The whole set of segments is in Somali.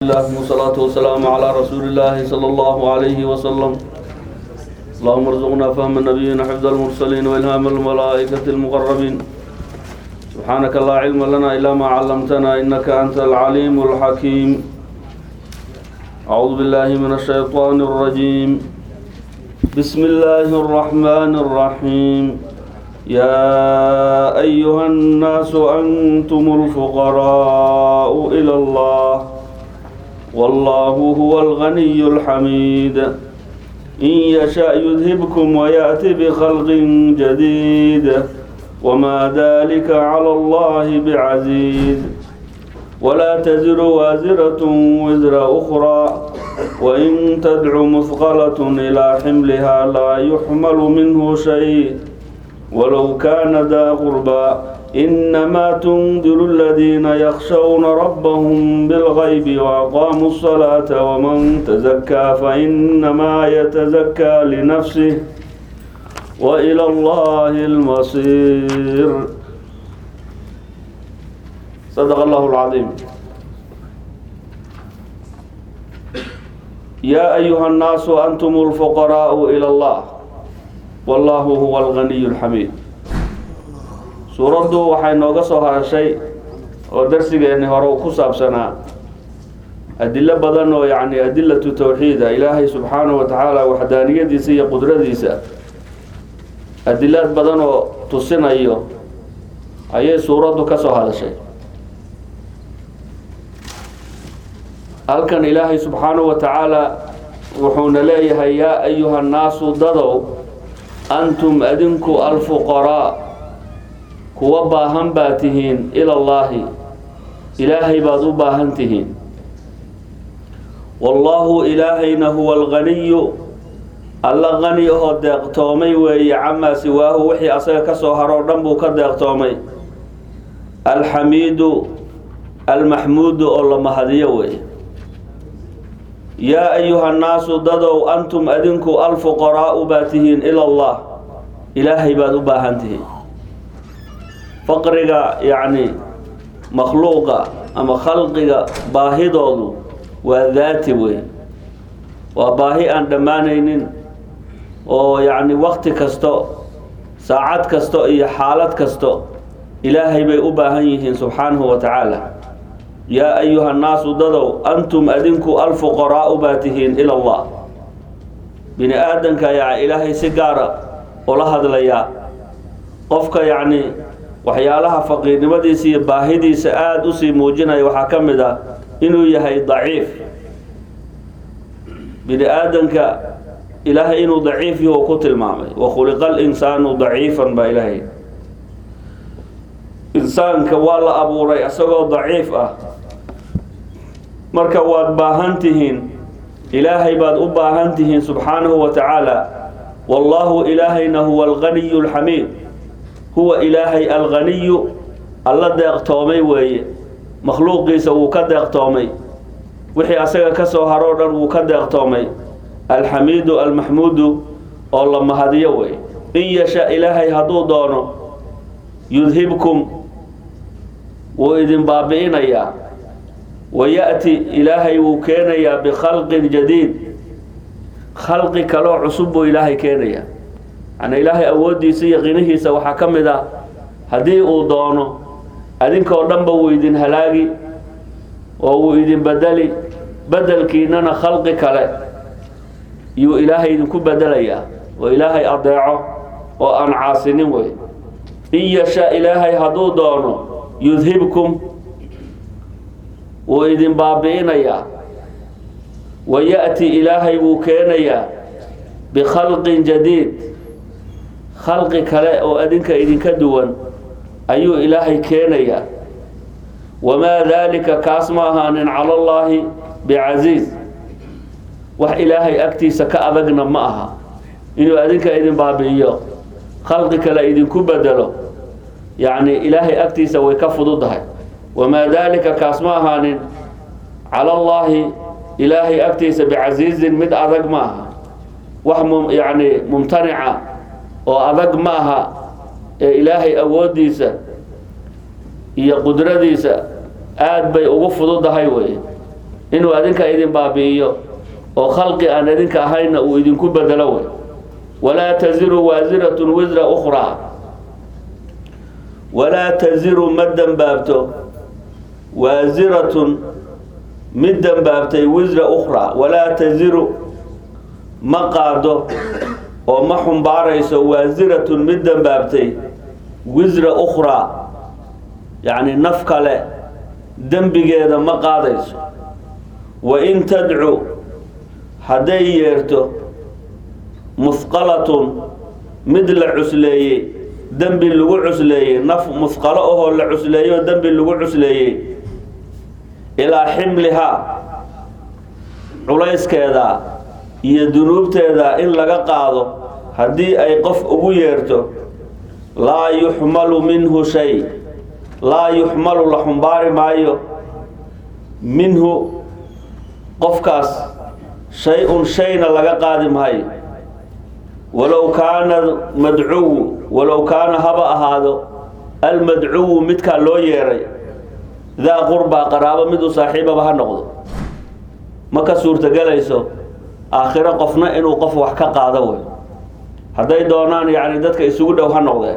لله والصلاة والسلام على رسول الله صلى الله عليه وسلم اللهم ارزقنا فهم النبيين حفظ المرسلين وإلهام الملائكة المقربين سبحانك لا علم لنا إلا ما علمتنا إنك أنت العليم الحكيم أعوذ بالله من الشيطان الرجيم بسم الله الرحمن الرحيم يا أيها الناس أنتم الفقراء إلى الله والله هو الغني الحميد إن يشاء يذهبكم ويأتي بخلق جديد وما ذلك على الله بعزيز ولا تزر وازرة وزر أخرى وإن تدع مثقلة إلى حملها لا يحمل منه شيء ولو كان ذا قربى إنما تنذر الذين يخشون ربهم بالغيب وأقاموا الصلاة ومن تزكى فإنما يتزكى لنفسه وإلى الله المصير صدق الله العظيم يا أيها الناس أنتم الفقراء إلى الله والله هو الغني الحميد suuraddu waxay nooga soo harashay oo darsigeenni hore uu ku saabsanaa adilo badan oo yacni adilatu tawxiida ilaahay subxaanahu wa tacaala waxdaaniyadiisa iyo qudradiisa adilaad badan oo tusinayo ayay suuraddu ka soo hadashay halkan ilaahay subxaanahu wa tacaala wuxuuna leeyahay yaa ayuha nnaasu dadow antum adinku alfuqaraa kuwa baahan baa tihiin ilallaahi ilaahay baad u baahan tihiin wallaahu ilaahayna huwa alganiyu alla qani ahoo deeqtoomay weeye camaa siwaahu wixii asaga ka soo haroo dhan buu ka deeqtoomay alxamiidu almaxmuudu oo la mahadiyo weeye yaa ayuha nnaasu dadow antum adinku alfuqaraa'u baa tihiin ila allah ilaahay baad u baahan tihiin faqriga yacni makhluuqa ama khalqiga baahidoodu waa daati wey waa baahi aan dhammaanaynin oo yacni wakti kasto saacad kasto iyo xaalad kasto ilaahay bay u baahan yihiin subxaanahu wa tacaala yaa ayuha nnaasu dadow antum adinku alfuqaraa'u baa tihiin ila allah bini aadanka ayaa ilaahay si gaara ula hadlayaa qofka yacni waxyaalaha faqiirnimadiisa iyo baahidiisa aada usii muujinaya waxaa ka mid ah inuu yahay daciif bini aadanka ilaahay inuu daciif yahu ku tilmaamay wakhuliqa alinsaanu daciifan baa ilaahay insaanka waa la abuuray isagoo daciif ah marka waad baahan tihiin ilaahay baad u baahan tihiin subxaanahu wa tacaala wallaahu ilaahayna huwa alganiyu alxamiid huwa ilaahay alganiyu alla deeqtoomay weeye makhluuqiisa wuu ka deeqtoomay wixii asaga ka soo haroo dhan wuu ka deeqtoomay alxamiidu almaxmuudu oo la mahadiyo weeye in yasha ilaahay hadduu doono yudhibkum wuu idin baabi'inayaa waya'ti ilaahay wuu keenayaa bikhalqin jadiid khalqi kaloo cusub buu ilaahay keenayaa yani ilaahay awooddiisa iyo qinihiisa waxaa ka mid ah haddii uu doono adinkoo dhanba wuu idin halaagi oo wuu idin bedeli bedelkiinana khalqi kale yuu ilaahay idinku bedelayaa oo ilaahay adeeco oo aan caasinin wey in yasha ilaahay hadduu doono yudhibkum wuu idin baabi'inayaa waya'ti ilaahay wuu keenayaa bikhalqin jadiid khalqi kale oo adinka idinka duwan ayuu ilaahay keenayaa wamaa daalika kaas ma ahaanin cala allaahi bicasiiz wax ilaahay agtiisa ka adagna ma aha inuu adinka idin baabi'iyo khalqi kale idinku bedelo yacni ilaahay agtiisa way ka fududahay wamaa daalika kaas ma ahaanin cala allaahi ilaahay agtiisa bicasiizin mid adag ma aha wax yacni mumtanica oo adag ma aha ee ilaahay awooddiisa iyo qudradiisa aad bay ugu fududahay weye inuu adinka idin baabi'iyo oo khalqi aan idinka ahayna uu idinku bedelo wey walaa taziru waasiratun wisra ukhraa walaa taziru ma dembaabto waasiratun mid dembaabtay wisra ukhraa walaa taziru ma qaado oo ma xumbaarayso waasiratun mid dembaabtay wisra ukhraa yacni naf kale dembigeeda ma qaadayso wa in tadcu hadday yeerto musqalatun mid la cusleeyey dembi lagu cusleeyey naf musqalo ahoo la cusleeyo dembi lagu cusleeyey ilaa ximlihaa culayskeeda iyo dunuubteeda in laga qaado haddii ay qof ugu yeerto laa yuxmalu minhu shay laa yuxmalu la xumbaari maayo minhu qofkaas shay-un shayna laga qaadi maayo walow kaana madcuwu walow kaana haba ahaado almadcuwu midkaa loo yeeray daa qurbaa qaraabo mid u saaxiibaba ha noqdo ma ka suurtogelayso aakhiro qofna inuu qof wax ka qaado wey hadday doonaan yacni dadka isugu dhow ha noqdeen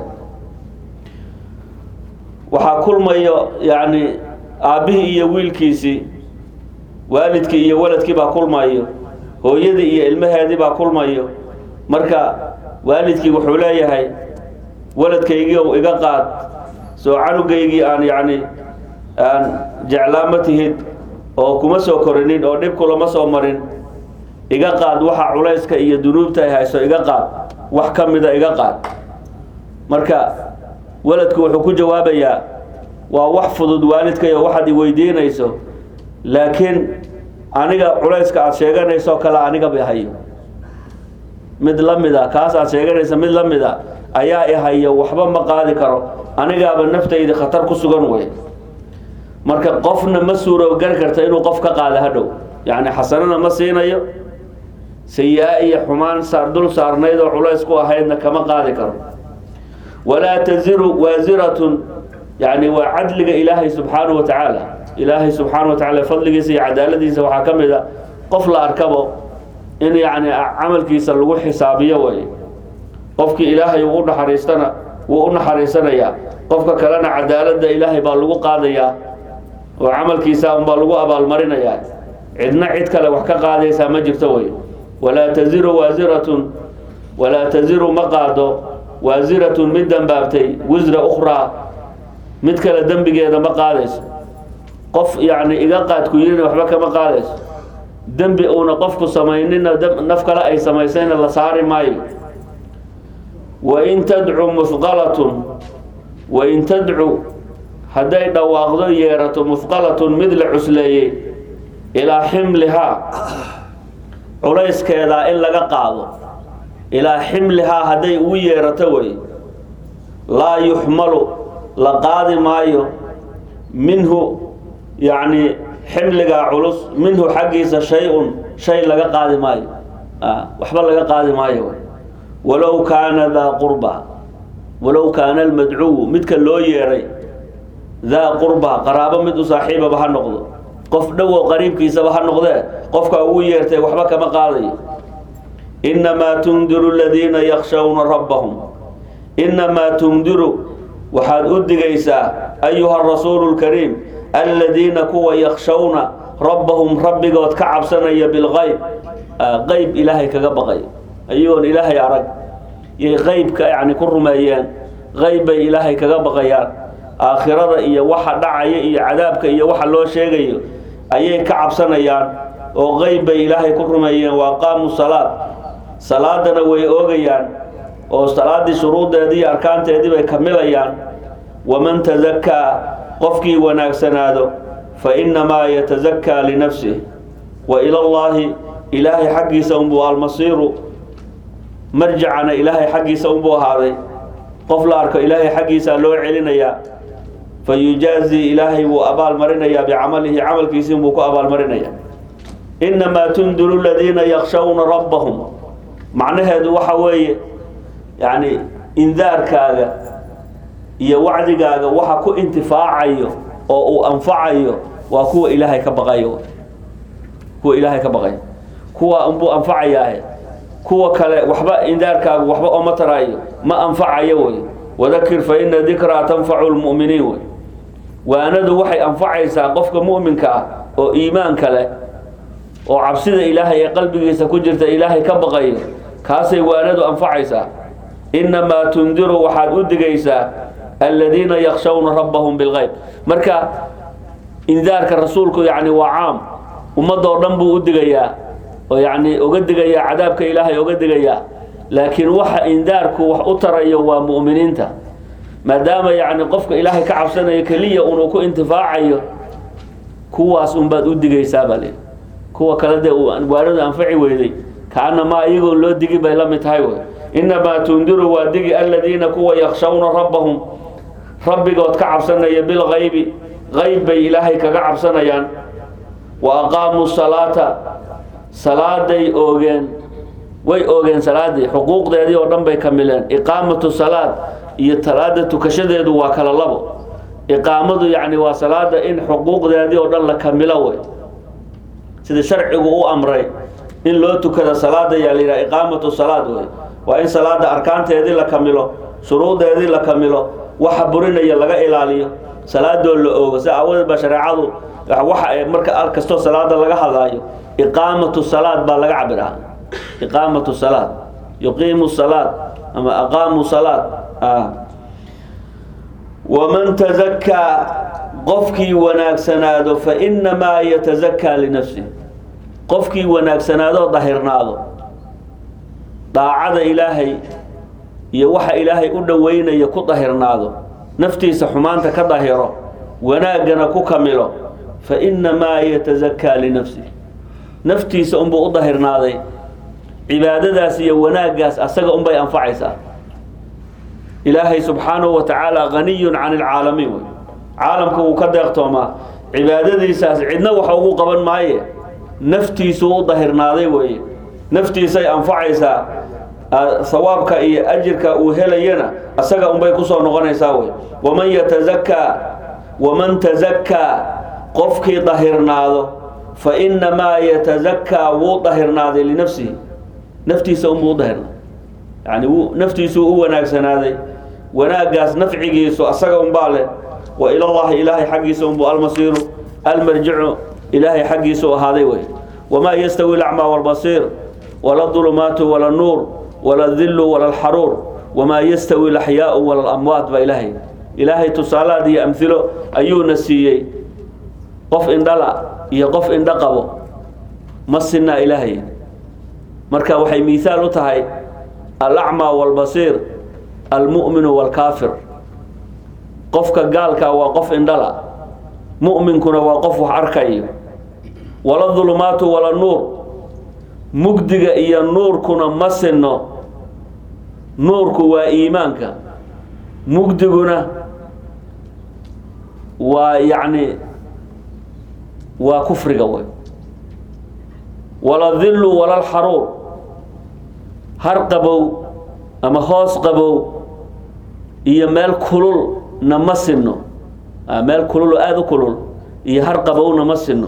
waxaa kulmayo yacni aabbihii iyo wiilkiisii waalidkii iyo waladkii baa kulmayo hooyadii iyo ilmaheedii baa kulmayo marka waalidkii wuxuu leeyahay waladkaygii iga qaad soo canugaygii aan yacni aan jeclaama tihid oo kuma soo korinin oo dhib kulama soo marin iga qaad waxa culayska iyo dunuubta ay hayso iga qaad wax ka mida iga qaad marka waladku wuxuu ku jawaabayaa waa wax fudud waalidkayo waxaad i weydiinayso laakiin aniga culayska aada sheeganayso kale anigaba ihayo mid la mida kaas aad sheeganaysa mid la mida ayaa ihayo waxba ma qaadi karo anigaaba naftayda khatar ku sugan wey marka qofna ma suurogali karta inuu qof ka qaado hadhow yacni xasanana ma siinayo sayi-a iyo xumaan saar dul saarnayd oo culays ku ahaydna kama qaadi karo walaa taziru waasiratun yani waa cadliga ilaahay subxaanahu wa tacaala ilaahay subxaana wa tacala fadligiisa iyo cadaaladiisa waxaa ka mid a qof la arkabo in yacni camalkiisa lagu xisaabiyo way qofkii ilaahay uu u naxariistana wuu u naxariisanayaa qofka kalena cadaaladda ilaahay baa lagu qaadayaa oo camalkiisa unbaa lagu abaalmarinayaa cidna cid kale wax ka qaadaysaa ma jirto wey walaa taziru waasiratun walaa taziru ma qaado waasiratun mid dembaabtay wisra ukhraa mid kale dembigeeda ma qaadayso qof yacni iga qaadku yirina waxba kama qaadayso dembi uuna qofku samaynina naf kale ay samaysayna la saari maayo wain tadcu musqalatun wain tadcu hadday dhawaaqdo yeerato musqalatun mid la cusleeyey ilaa ximlihaa culayskeedaa in laga qaado ilaa ximlihaa hadday ugu yeerato wey laa yuxmalu la qaadi maayo minhu yacni ximligaa culus minhu xaggiisa shay-un shay laga qaadi maayo waxba laga qaadi maayo walow kaana daa qurba walow kaana almadcuwu midka loo yeeray daa qurba qaraabo mid u saaxiibaba ha noqdo qof dhowow qariibkiisaba ha noqdee qofka ugu yeertay waxba kama qaadayo innamaa tundiru aladiina yakshawna rabbahum innamaa tundiru waxaad u digaysaa ayuha rasuulu lkariim aladiina kuwa yakshawna rabbahum rabbigood ka cabsanaya bilgayb qeyb ilaahay kaga baqay ayagoon ilaahay arag yay qeybka yani ku rumeeyeen qeyb bay ilaahay kaga baqayaan aakhirada iyo waxa dhacaya iyo cadaabka iyo waxa loo sheegayo ayay ka cabsanayaan oo qeyb bay ilaahay ku rumeeyeen waa qaamu salaad salaadana way oogayaan oo salaaddii shuruuddeedii iyo arkaanteedii bay kamilayaan waman tasakaa qofkii wanaagsanaado fa innamaa yatasakaa linafsih wa ila llaahi ilaahay xaggiisa unbuu almasiiru marjacana ilaahay xaggiisa unbuu ahaaday qof la arko ilaahay xaggiisaa loo celinayaa fa yujaazii ilaahay wuu abaalmarinayaa bicamalihi camalkiisii buu ku abaalmarinayaa innamaa tundiru aladiina yakshawna rabbahum macnaheedu waxa weeye yacni indaarkaaga iyo wacdigaaga waxa ku intifaacayo oo uu anfacayo waa kuwa ilaahay ka baqayo kuwa ilaahay ka baqay kuwa unbuu anfacayaahe kuwa kale waxba indaarkaagu waxba ooma taraayo ma anfacayo wey wadakir fa ina dikraa tanfacu lmu'miniin wey waanadu waxay anfacaysaa qofka mu'minka ah oo iimaanka leh oo cabsida ilaahay ee qalbigiisa ku jirta ilaahay ka baqayo kaasay waanadu anfacaysaa innamaa tundiru waxaad u digaysaa aladiina yakshawna rabbahum bilgayb marka indaarka rasuulku yacni waa caam ummadoo dhan buu u digayaa oo yacni uga digayaa cadaabka ilaahay uga digayaa laakiin waxa indaarku wax u tarayo waa mu'miniinta maadaama yacni qofka ilaahay ka cabsanayo keliya unuu ku intifaacayo kuwaas unbaad u digaysaa baa leehi kuwa kale dee waanadu anfaci weyday kaanamaa iyagoo loo digi bay la mid tahay wey innamaa tundiru waa digi aladiina kuwa yakshawna rabbahum rabbigood ka cabsanaya bilgaybi qayb bay ilaahay kaga cabsanayaan wa aqaamuu salaata salaaday oogeen way oogeen salaadii xuquuqdeedii oo dhan bay kamileen iqaamatu salaad iyo salaada tukashadeedu waa kala labo iqaamadu yacni waa salaada in xuquuqdeedii oo dhan la kamilo wey sida sharcigu u amray in loo tukada salaada yaa la yidhaha iqaamatu salaad wey waa in salaada arkaanteedii la kamilo shuruudeedii la kamilo waxa burinaya laga ilaaliyo salaadoo la oogo si aawadeed baa shareecadu waxa marka kastoo salaada laga hadlaayo iqaamatu salaad baa laga cabiraa iqaamatu salaad yuqiimu salaad ama aqaamu salaad waman tazakaa qofkii wanaagsanaado fa innamaa yatazakaa linafsih qofkii wanaagsanaadoo dahirnaado daacada ilaahay iyo waxa ilaahay u dhoweynaya ku dahirnaado naftiisa xumaanta ka dahiro wanaaggana ku kamilo fa innamaa yatazakaa linafsih naftiisa unbuu u dahirnaaday cibaadadaas iyo wanaaggaas asaga unbay anfacaysaa ilaahay subxaanahu wa tacaala haniyun can ilcaalamiin wey caalamka wuu ka deeqtoomaa cibaadadiisaas cidna waxa ugu qaban maaye naftiisuu u dahirnaaday weeye naftiisay anfacaysaa sawaabka iyo ajirka uu helayana asaga unbay kusoo noqonaysaa wey waman yatazakaa waman tazakaa qofkii dahirnaado fa innamaa yatazakaa wuu dahirnaaday linafsihi naftiisa unbuu u dahirnaaday yani wuu naftiisuu u wanaagsanaaday wanaaggaas nafcigiisu asaga unbaa leh wa ilallahi ilaahay xaggiisa unbuu almasiiru almarjicu ilaahay xaggiisuu ahaaday wey wamaa yastawi lacmaa walbasiir wala dulumaatu wala nuur wala dillu wala alxaruur wamaa yastawi laxyaau wala lamwaat baa ilaahay ilaahay tusaalaad iyo amhilo ayuuna siiyey qof indhala iyo qof indho qabo ma sinaa ilaahay marka waxay miihaal u tahay alacmaa walbasiir almu'minu walkaafir qofka gaalka waa qof indhala mu'minkuna waa qof wax arkayo wala dulumaatu wala nuur mugdiga iyo nuurkuna ma sinno nuurku waa iimaanka mugdiguna waa yacni waa kufriga wey wala dillu wala alxaruur har qabow ama hoos qabow iyo meel kululna ma sinno meel kulul oo aada u kulul iyo har qabowna ma sinno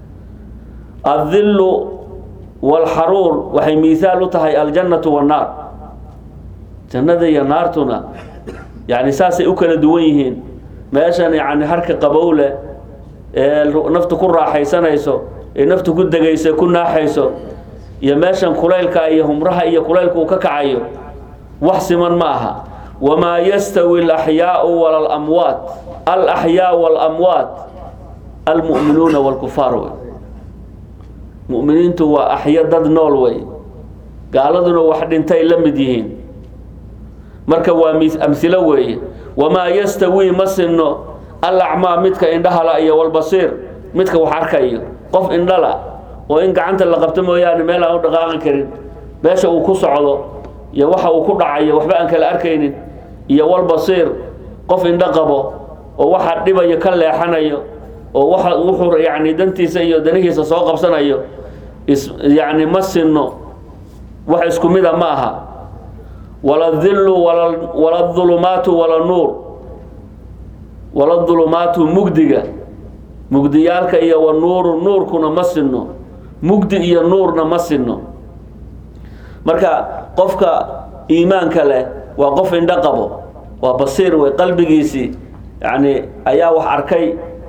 adillu walxaruur waxay miihaal u tahay aljannatu wannaar jannada iyo naartuna yani saasay u kala duwan yihiin meeshan yani harka qabow leh ee naftu ku raaxaysanayso ee naftu ku degayso ku naaxayso iyo meeshan kulaylka iyo humraha iyo kulaylka uu ka kacayo wax siman ma aha wamaa yastawi alaxyaau wala alamwaat alaxyaa walamwaat almu'minuuna walkufaar wey mu'miniintu waa axyo dad nool wey gaaladuna wax dhintay la mid yihiin marka waa amhilo weeye wamaa yastawi ma sinno alacmaa midka indhahala iyo walbasiir midka wax arkayo qof indhala oo in gacanta la qabto mooyaane meel aan u dhaqaaqi karin meesha uu ku socdo iyo waxa uu ku dhacayo waxba aan kala arkaynin iyo walbasiir qof indho qabo oo waxa dhibayo ka leexanayo oo waxa wuxuu yacni dantiisa iyo danihiisa soo qabsanayo is yacni ma sinno wax isku mida ma aha wala dillu wala wala dulumaatu wala nuur wala dulumaatu mugdiga mugdiyaalka iyo wa nuuru nuurkuna ma sinno mugdi iyo nuurna ma sinno marka qofka iimaanka leh waa qof indho qabo waa basiir wey qalbigiisii yani ayaa wax arkay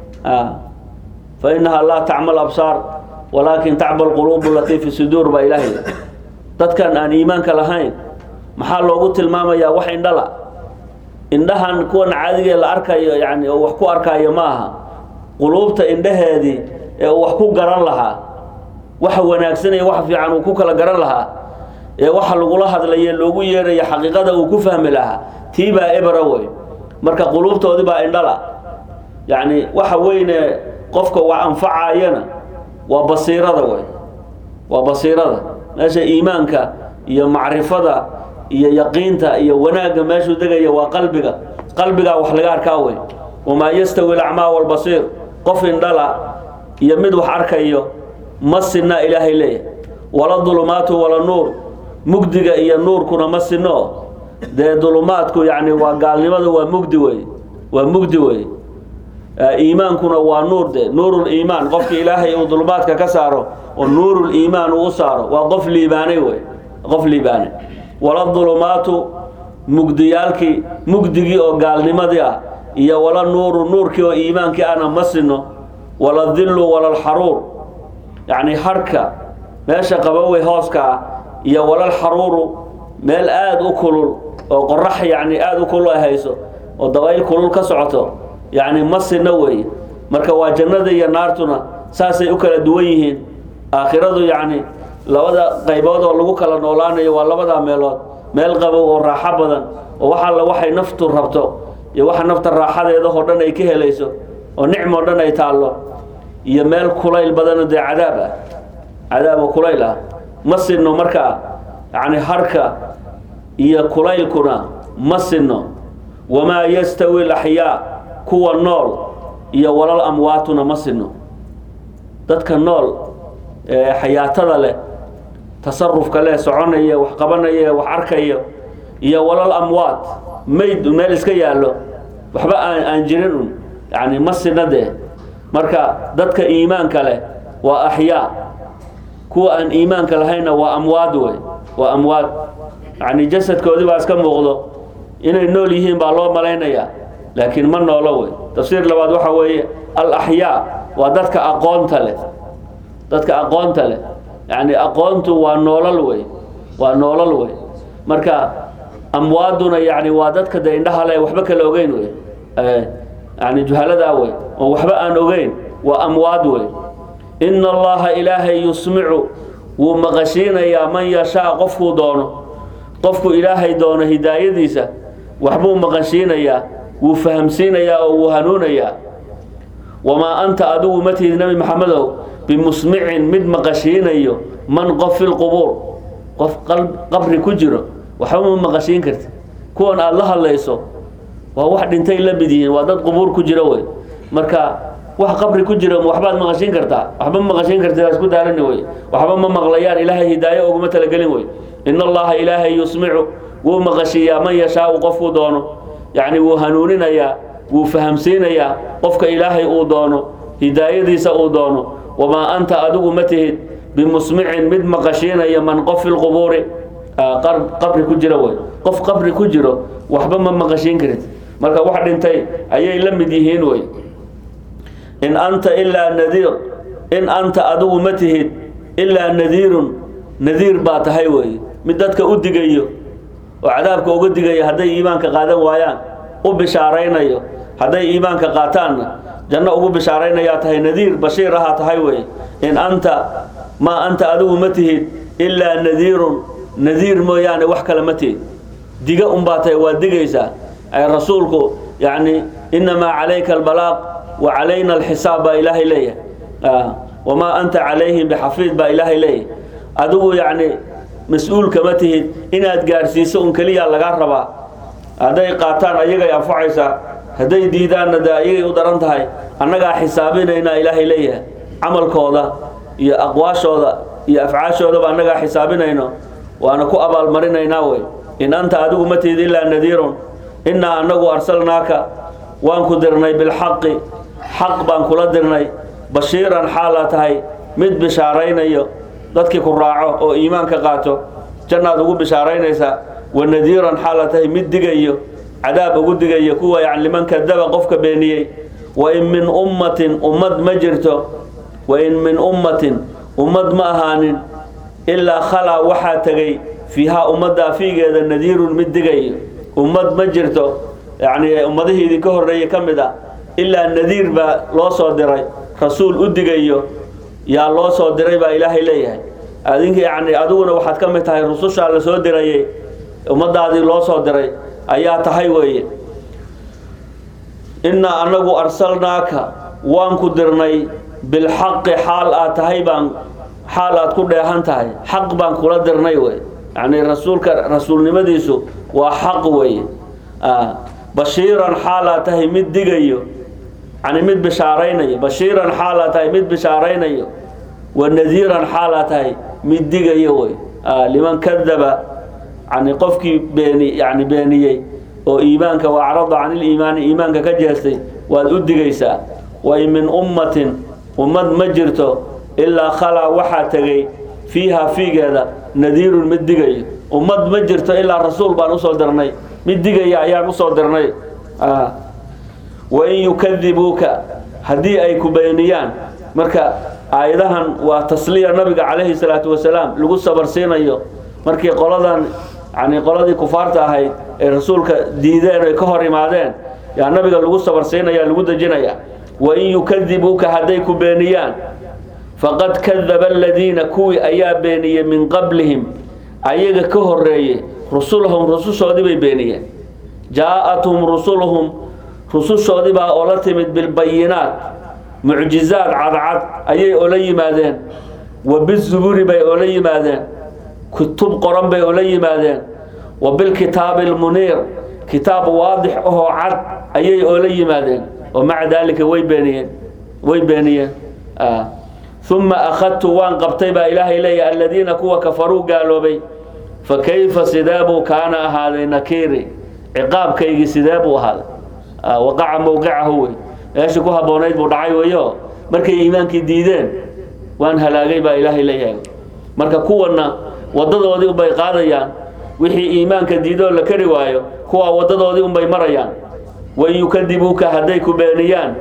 fa inahaa laa tacmal absaar walaakin tacmal quluubu latii fi suduur baa ilaahay dadkan aan iimaanka lahayn maxaa loogu tilmaamayaa wax indhala indhahan kuwan caadigee la arkayo yani oo wax ku arkaayo ma aha quluubta indhaheedii ee uu wax ku garan lahaa waxa wanaagsan iyo wax fiican uu ku kala garan lahaa ee waxa lagula hadlaye loogu yeerayo xaqiiqada uu ku fahmi lahaa tii baa ebra wey marka quluubtoodii baa indhala yacni waxa weyne qofka wax anfacayana waa basiirada wey waa basiirada meesha iimaanka iyo macrifada iyo yaqiinta iyo wanaagga meeshuu degaya waa qalbiga qalbigaa wax laga arkaa wey wamaa yastawi alacmaa walbasiir qof indhala iyo mid wax arkayo ma sinna ilaahay leeyahay wala dulumaatu wala nuur mugdiga iyo nuurkuna ma sinno dee dulumaadku yacni waa gaalnimada waa mugdi wey waa mugdi wey iimaankuna waa nuur de nuuruliimaan qofki ilaahay uu dulumaadka ka saaro oo nuuruliimaan uu u saaro waa qof liibaanay wey qof liibaanay wala dulumaatu mugdiyaalkii mugdigii oo gaalnimadii ah iyo wala nuuru nuurkii oo iimaankii ahna ma sinno wala dillu wala alxaruur yacni harhka meesha qabowey hooska ah iyo walal xaruuru meel aada u kulul oo qorax yacni aada u kulul ay hayso oo dabayl kulul ka socoto yacni ma sinno weeye marka waa jannada iyo naartuna saasay u kala duwan yihiin aakhiradu yacni labada qaybood oo lagu kala noolaanayo waa labadaa meelood meel qabow oo raaxo badan oo wax alla waxay naftu rabto iyo waxa nafta raaxadeedahoo dhan ay ka helayso oo nicmoo dhan ay taallo iyo meel kulayl badanoo dee cadaab ah cadaab oo kulayl ah ma sinno markaa yacni harka iyo kulaylkuna ma sinno wamaa yastawi alaxyaa kuwa nool iyo walal amwaatuna ma sinno dadka nool ee xayaatada leh tasarufka leh soconaya wax qabanaya wax arkayo iyo walal amwaat mayd meel iska yaallo waxba aan aan jirin un yacni ma sinna dee marka dadka iimaanka leh waa axyaa kuwa aan iimaanka lahaynna waa amwaad wey waa amwaad yacni jasadkoodii baa iska muuqdo inay nool yihiin baa loo malaynayaa laakiin ma noolo wey tafsiir labaad waxa weeye al axyaa waa dadka aqoonta leh dadka aqoonta leh yacni aqoontu waa noolal wey waa noolal wey marka amwaaduna yani waa dadka de indhaha le waxba kala ogeyn wey yani juhaladaa wey oo waxba aan ogeyn waa amwaad wey ina allaha ilaahay yusmicu wuu maqashiinayaa man yashaa qofkuu doono qofku ilaahay doono hidaayadiisa waxbuu maqashiinayaa wuu fahamsiinayaa oo wuu hanuunayaa wamaa anta adigu ma tihid nebi maxamedow bimusmicin mid maqashiinayo man qof fi lqubuur qof qabri ku jiro waxba ma maqashiin karti kuwan aada la hadlayso waa wax dhintay la mid yihiin waa dad qubuur ku jiro wey marka wax qabri ku jiro waxbaad maqashiin kartaa waxba ma maqashiin karti isku daalani wey waxba ma maqlayaan ilaahay hidaayo uguma talagelin wey in allaha ilaahay yusmicu wuu maqashiiyaa man yashaau qofkuu doono yacni wuu hanuuninayaa wuu fahamsiinayaa qofka ilaahay uu doono hidaayadiisa uu doono wamaa anta adigu ma tihid bimusmicin mid maqashiinaya man qof fi lqubuuri qabri ku jiro wey qof qabri ku jiro waxba ma maqashiin karid marka wax dhintay ayay la mid yihiin wey in anta ilaa nadiir in anta adigu ma tihid ilaa nadiirun nadiir baa tahay wey mid dadka u digayo oo cadaabka uga digayo hadday iimaanka qaadan waayaan u bishaaraynayo hadday iimaanka qaataanna janno ugu bishaaraynayaa tahay nadiir bashiir ahaa tahay wey in anta maa anta adigu ma tihid ilaa nadiirun nadiir mooyaane wax kale ma tihid diga unbaa tahay waa digaysaa ay rasuulku yacni inamaa calayka albalaaq wa calayna alxisaab baa ilaahay leeyahay wamaa anta calayhim bixafiid baa ilaahay leeyahay adigu yacni mas-uul kama tihid inaad gaadhsiiso un keliya lagaa rabaa hadday qaataan ayagay anfacaysaa hadday diidaanna de ayagay u daran tahay annagaa xisaabinaynaa ilaahay leeyahay camalkooda iyo aqwaashooda iyo afcaashoodaba annagaa xisaabinayno waana ku abaalmarinaynaa wey in anta adigu ma tihid ilaa nadiirun innaa annagu arsalnaaka waan ku dirnay bilxaqi xaq baan kula dirnay bashiiran xaala tahay mid bishaaraynayo dadkii ku raaco oo iimaanka qaato jannaad ugu bishaaraynaysaa wanadiiran xaala tahay mid digayo cadaab ugu digayo kuwa yani liman kadaba qofka beeniyey wain min ummatin ummad ma jirto wain min ummatin ummad ma ahaanin ilaa khalaa waxaa tegay fiihaa ummaddaa fiigeeda nadiirun mid digayo ummad ma jirto yani ummadihii idinka horreeyey ka mid ah ilaa nadiir baa loo soo diray rasuul u digayo yaa loo soo diray baa ilaahay leeyahay adinka yani adiguna waxaad ka mid tahay rusushaa la soo dirayay ummadaadii loo soo diray ayaa tahay weeye innaa anagu arsalnaaka waan ku dirnay bilxaqi xaal aad tahay baan xaal aad ku dheehan tahay xaq baan kula dirnay wey yani rasuulka rasuulnimadiisu waa xaq weeye bashiiran xaal aad tahay mid digayo yani mid bishaaraynayo bashiiran xaal aad tahay mid bishaaraynayo wanadiiran xaal aad tahay mid digayo wey liman kadaba yani qofkii beeni yani beeniyey oo iimaanka waacrada can iliimaani iimaanka ka jeestay waad u digaysaa wain min ummatin ummad ma jirto ilaa khalaa waxaa tegay fiiha fiigeeda nadiirun mid digayo ummad ma jirto ilaa rasuul baan usoo dirnay mid digaya ayaan usoo dirnay wain yukadibuuka haddii ay ku beeniyaan marka aayadahan waa tasliya nabiga calayhi salaatu wasalaam lagu sabarsiinayo markii qoladan yani qoladii kufaarta ahayd ee rasuulka diideen ay ka hor imaadeen yaa nabiga lagu sabarsiinaya lagu dejinaya wain yukadibuuka hadday ku beeniyaan faqad kadaba aladiina kuwii ayaa beeniyey min qablihim ayaga ka horeeyey rusulahum rusushoodii bay beeniyeen jaa-athum rusuluhum rusushoodii baa oo la timid bilbayinaat mucjizaad cadcad ayay oola yimaadeen wa bizuburi bay oola yimaadeen kutub qoran bay oola yimaadeen wa bilkitaabi almuniir kitaab waadix ahoo cad ayay oola yimaadeen oo maca daalika way beeniyeen way beeniyeen uma akhadtu waan qabtay baa ilaahay leeyahy aladiina kuwa kafaruu gaaloobay fa kayfa sidee buu kaana ahaaday nakiiri ciqaabkaygii sidee buu ahaaday waqaca mowqicahu wey meeshii ku habboonayd buu dhacay weyo markay iimaankii diideen waan halaagay baa ilaahay leeyahay marka kuwana wadadoodii unbay qaadayaan wixii iimaanka diidoo la kari waayo kuwaa wadadoodii unbay marayaan wain yukadibuuka hadday ku beeniyaan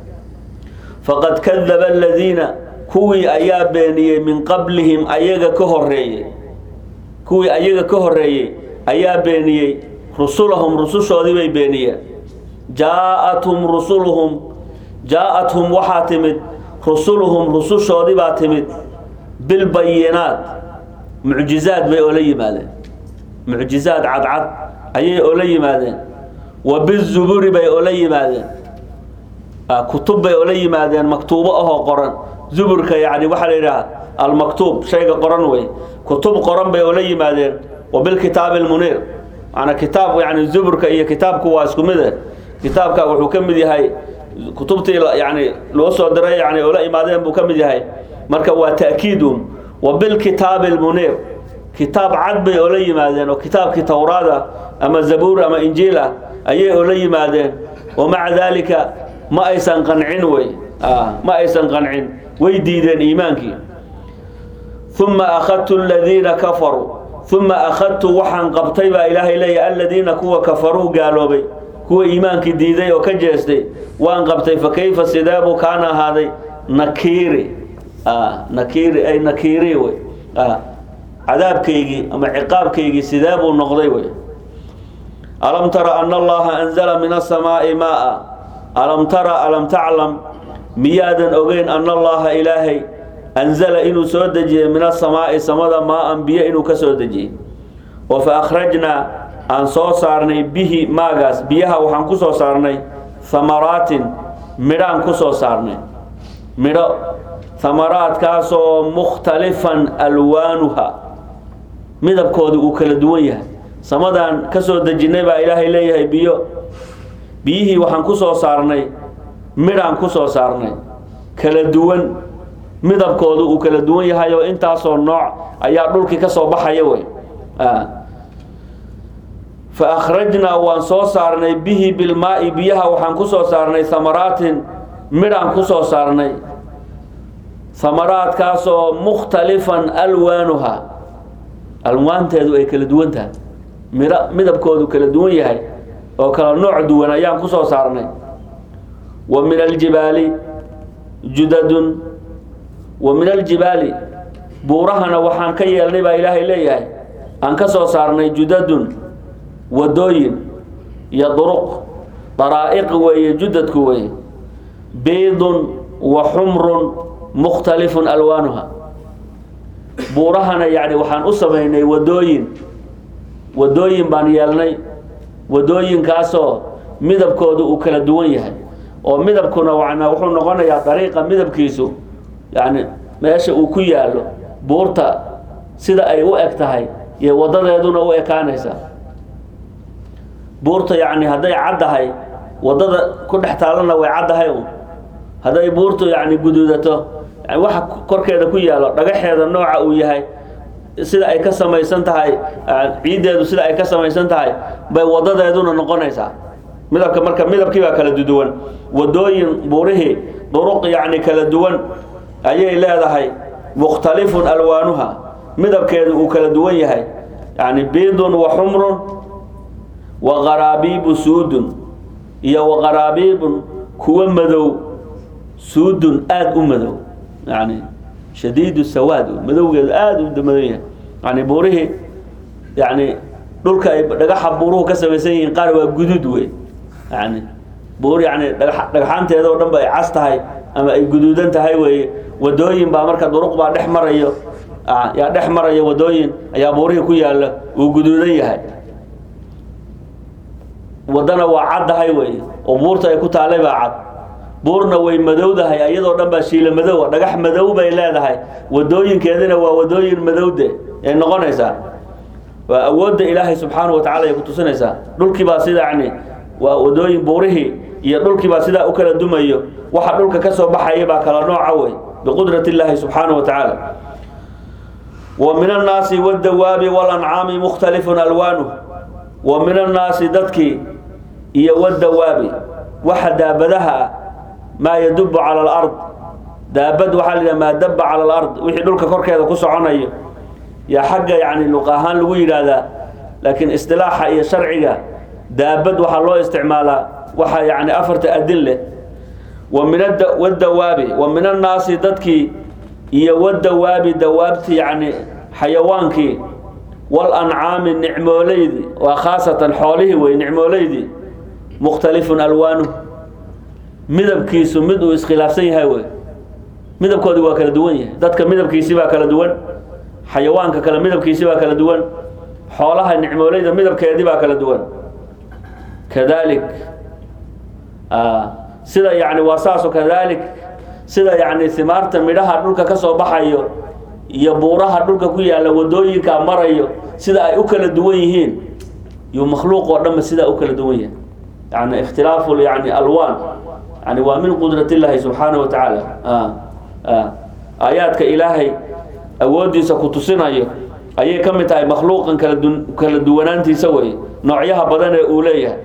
faqad kadaba aladiina kuwii ayaa beeniyey min qablihim ayaga ka horeeyey kuwii ayaga ka horeeyey ayaa beeniyey rusulahum rusushoodii bay beeniyeen jaa-athum rusuluhum jaa-athum waxaa timid rusuluhum rusushoodii baa timid bilbayinaat mucjizaad bay oola yimaadeen mucjizaad cadcad ayay oola yimaadeen wa bizuburi bay oola yimaadeen kutub bay oola yimaadeen maktuubo ahoo qoran zuburka yani waxaa la yidhaha almaktuub shayga qoran wey kutub qoran bay oola yimaadeen wa bilkitaabi almuniir maanaa kitaab yani zuburka iyo kitaabku waa isku mide kitaabka wuxuu ka mid yahay kutubtii yani loo soo diray yani oola imaadeen buu ka mid yahay marka waa ta'kiidun wa bilkitaabi almuniir kitaab cad bay oola yimaadeen oo kitaabkii towraada ama zabuur ama injiil ah ayay oola yimaadeen wa maca daalika ma aysan qancin wey ma aysan qancin way diideen iimaankii uma akhadtu aladiina kafaruu uma akhadtu waxaan qabtay baa ilaahay leeyahy aladiina kuwa kafaruu gaaloobay kuwa iimaankii diiday oo ka jeestay waan qabtay fa kayfa sidee buu kaana ahaaday nakiiri nakiiri ay nakiiri wey cadaabkaygii ama ciqaabkaygii sidee buu noqday wey alam tara ana allaha anzala min asamaa'i maaa alam tara alam taclam miyaadan ogeyn ana allaha ilaahay anzala inuu soo dejiyey min asamaa'i samada maa-an biyo inuu ka soo dejiyey oo fa akhrajnaa aan soo saarnay bihi maagaas biyaha waxaan ku soo saarnay hamaraatin midhaan ku soo saarnay midho hamaraadkaasoo mukhtalifan alwaanuha midabkooda uu kala duwan yahay samadaan ka soo dejinnay baa ilaahay leeyahay biyo biyihii waxaan ku soo saarnay midhaan ku soo saarnay kala duwan midabkooda uu kala duwan yahay oo intaasoo nooc ayaa dhulkii ka soo baxaya wey fa akhrajnaa waan soo saarnay bihi bilmaa'i biyaha waxaan ku soo saarnay hamaraatin midhaan ku soo saarnay hamaraadkaasoo mukhtalifan alwaanuha alwaanteedu ay kala duwan tahay miro midabkoodu kala duwan yahay oo kala nooc duwan ayaan ku soo saarnay wa min aljibaali judadun wa min aljibaali buurahana waxaan ka yeelnay baa ilaahay leeyahay aan ka soo saarnay judadun wadooyin iyo duruq daraa'iq weeye judadku weeye biidun wa xumrun mukhtalifun alwaanuha buurahana yacni waxaan u samaynay wadooyin wadooyin baan yeelnay wadooyinkaasoo midabkoodu uu kala duwan yahay oo midabkuna wana wuxuu noqonayaa dariiqa midabkiisu yacni meesha uu ku yaallo buurta sida ay u eg tahay iyo wadadeeduna u ekaanaysaa buurta yacni hadday caddahay waddada ku dhex taallana way caddahay un hadday buurtu yacni guduudato yani waxa korkeeda ku yaallo dhagaxeeda nooca uu yahay sida ay ka samaysan tahay ciiddeedu sida ay ka samaysan tahay bay wadadeeduna noqonaysaa midabka marka midabkii baa kala duwan wadooyin buurihii duruq yacni kala duwan ayay leedahay mukhtalifun alwaanuha midabkeedu uu kala duwan yahay yani biidun wa xumrun wa qaraabiibu suudun iyo wa qaraabiibun kuwa madow suudun aada u madow yani shadiidu sawaad madowgeedu aada u madow yahay yani buurihii yani dhulka ay dhagaxa buuruhu ka samaysan yihiin qaar waa guduud wey yani buur yani dhaga dhagxaanteeda oo dhan ba ay cas tahay ama ay guduudan tahay weeye wadooyin baa marka duruq baa dhex marayo yaa dhex maraya wadooyin ayaa buurihii ku yaalla uu guduudan yahay waddana waa caddahay weeye oo buurta ay ku taallay baa cad buurna way madowdahay iyadoo dhan baa shiila madowa dhagax madow bay leedahay wadooyinkeedina waa wadooyin madowde ay noqonaysaa waa awoodda ilaahay subxaanahu watacala ay ku tusinaysaa dhulkii baa sida yani waa wadooyin buurihii iyo dhulkii baa sidaa u kala dumayo waxa dhulka ka soo baxaya baa kala nooca wey biqudrat illaahi subxaanahu wa tacaala wa min annaasi waddawaabi walancaami mukhtalifun alwaanuh wa min annaasi dadkii iyo waddawaabi waxa daabadaha ah maa yadubu cala alard daabad waxaa la yidhaha maa daba cala alard wixii dhulka korkeeda ku soconayo yaa xagga yani luq ahaan lagu yidhaahdaa laakiin istilaaxa iyo sharciga daabad waxaa loo isticmaalaa waxa yani afarta adin leh wa min wadawaabi wa min annaasi dadkii iyo wadawaabi dawaabti yani xayawaankii walancaami nicmooleydii waa khaasatan xoolihii wey nicmooleydii mukhtalifun alwaanuh midabkiisu mid uu iskhilaafsan yahay wey midabkoodi waa kala duwan yahay dadka midabkiisi baa kala duwan xayawaanka kale midabkiisi baa kala duwan xoolaha nicmooleyda midabkeedii baa kala duwan kadalik sida yani waa saaso kadalik sida yani himaarta midhaha dhulka ka soo baxayo iyo buuraha dhulka ku yaalla wadooyinka marayo sida ay u kala duwan yihiin iyo makhluuq oo dhanba sidaa u kala duwan yahay yani ikhtilaafu yani alwaan yani waa min qudrat illaahi subxaanahu wa tacaala aayaadka ilaahay awooddiisa ku tusinayo ayay ka mid tahay makhluuqan kala du kala duwanaantiisa wey noocyaha badan ee uu leeyahay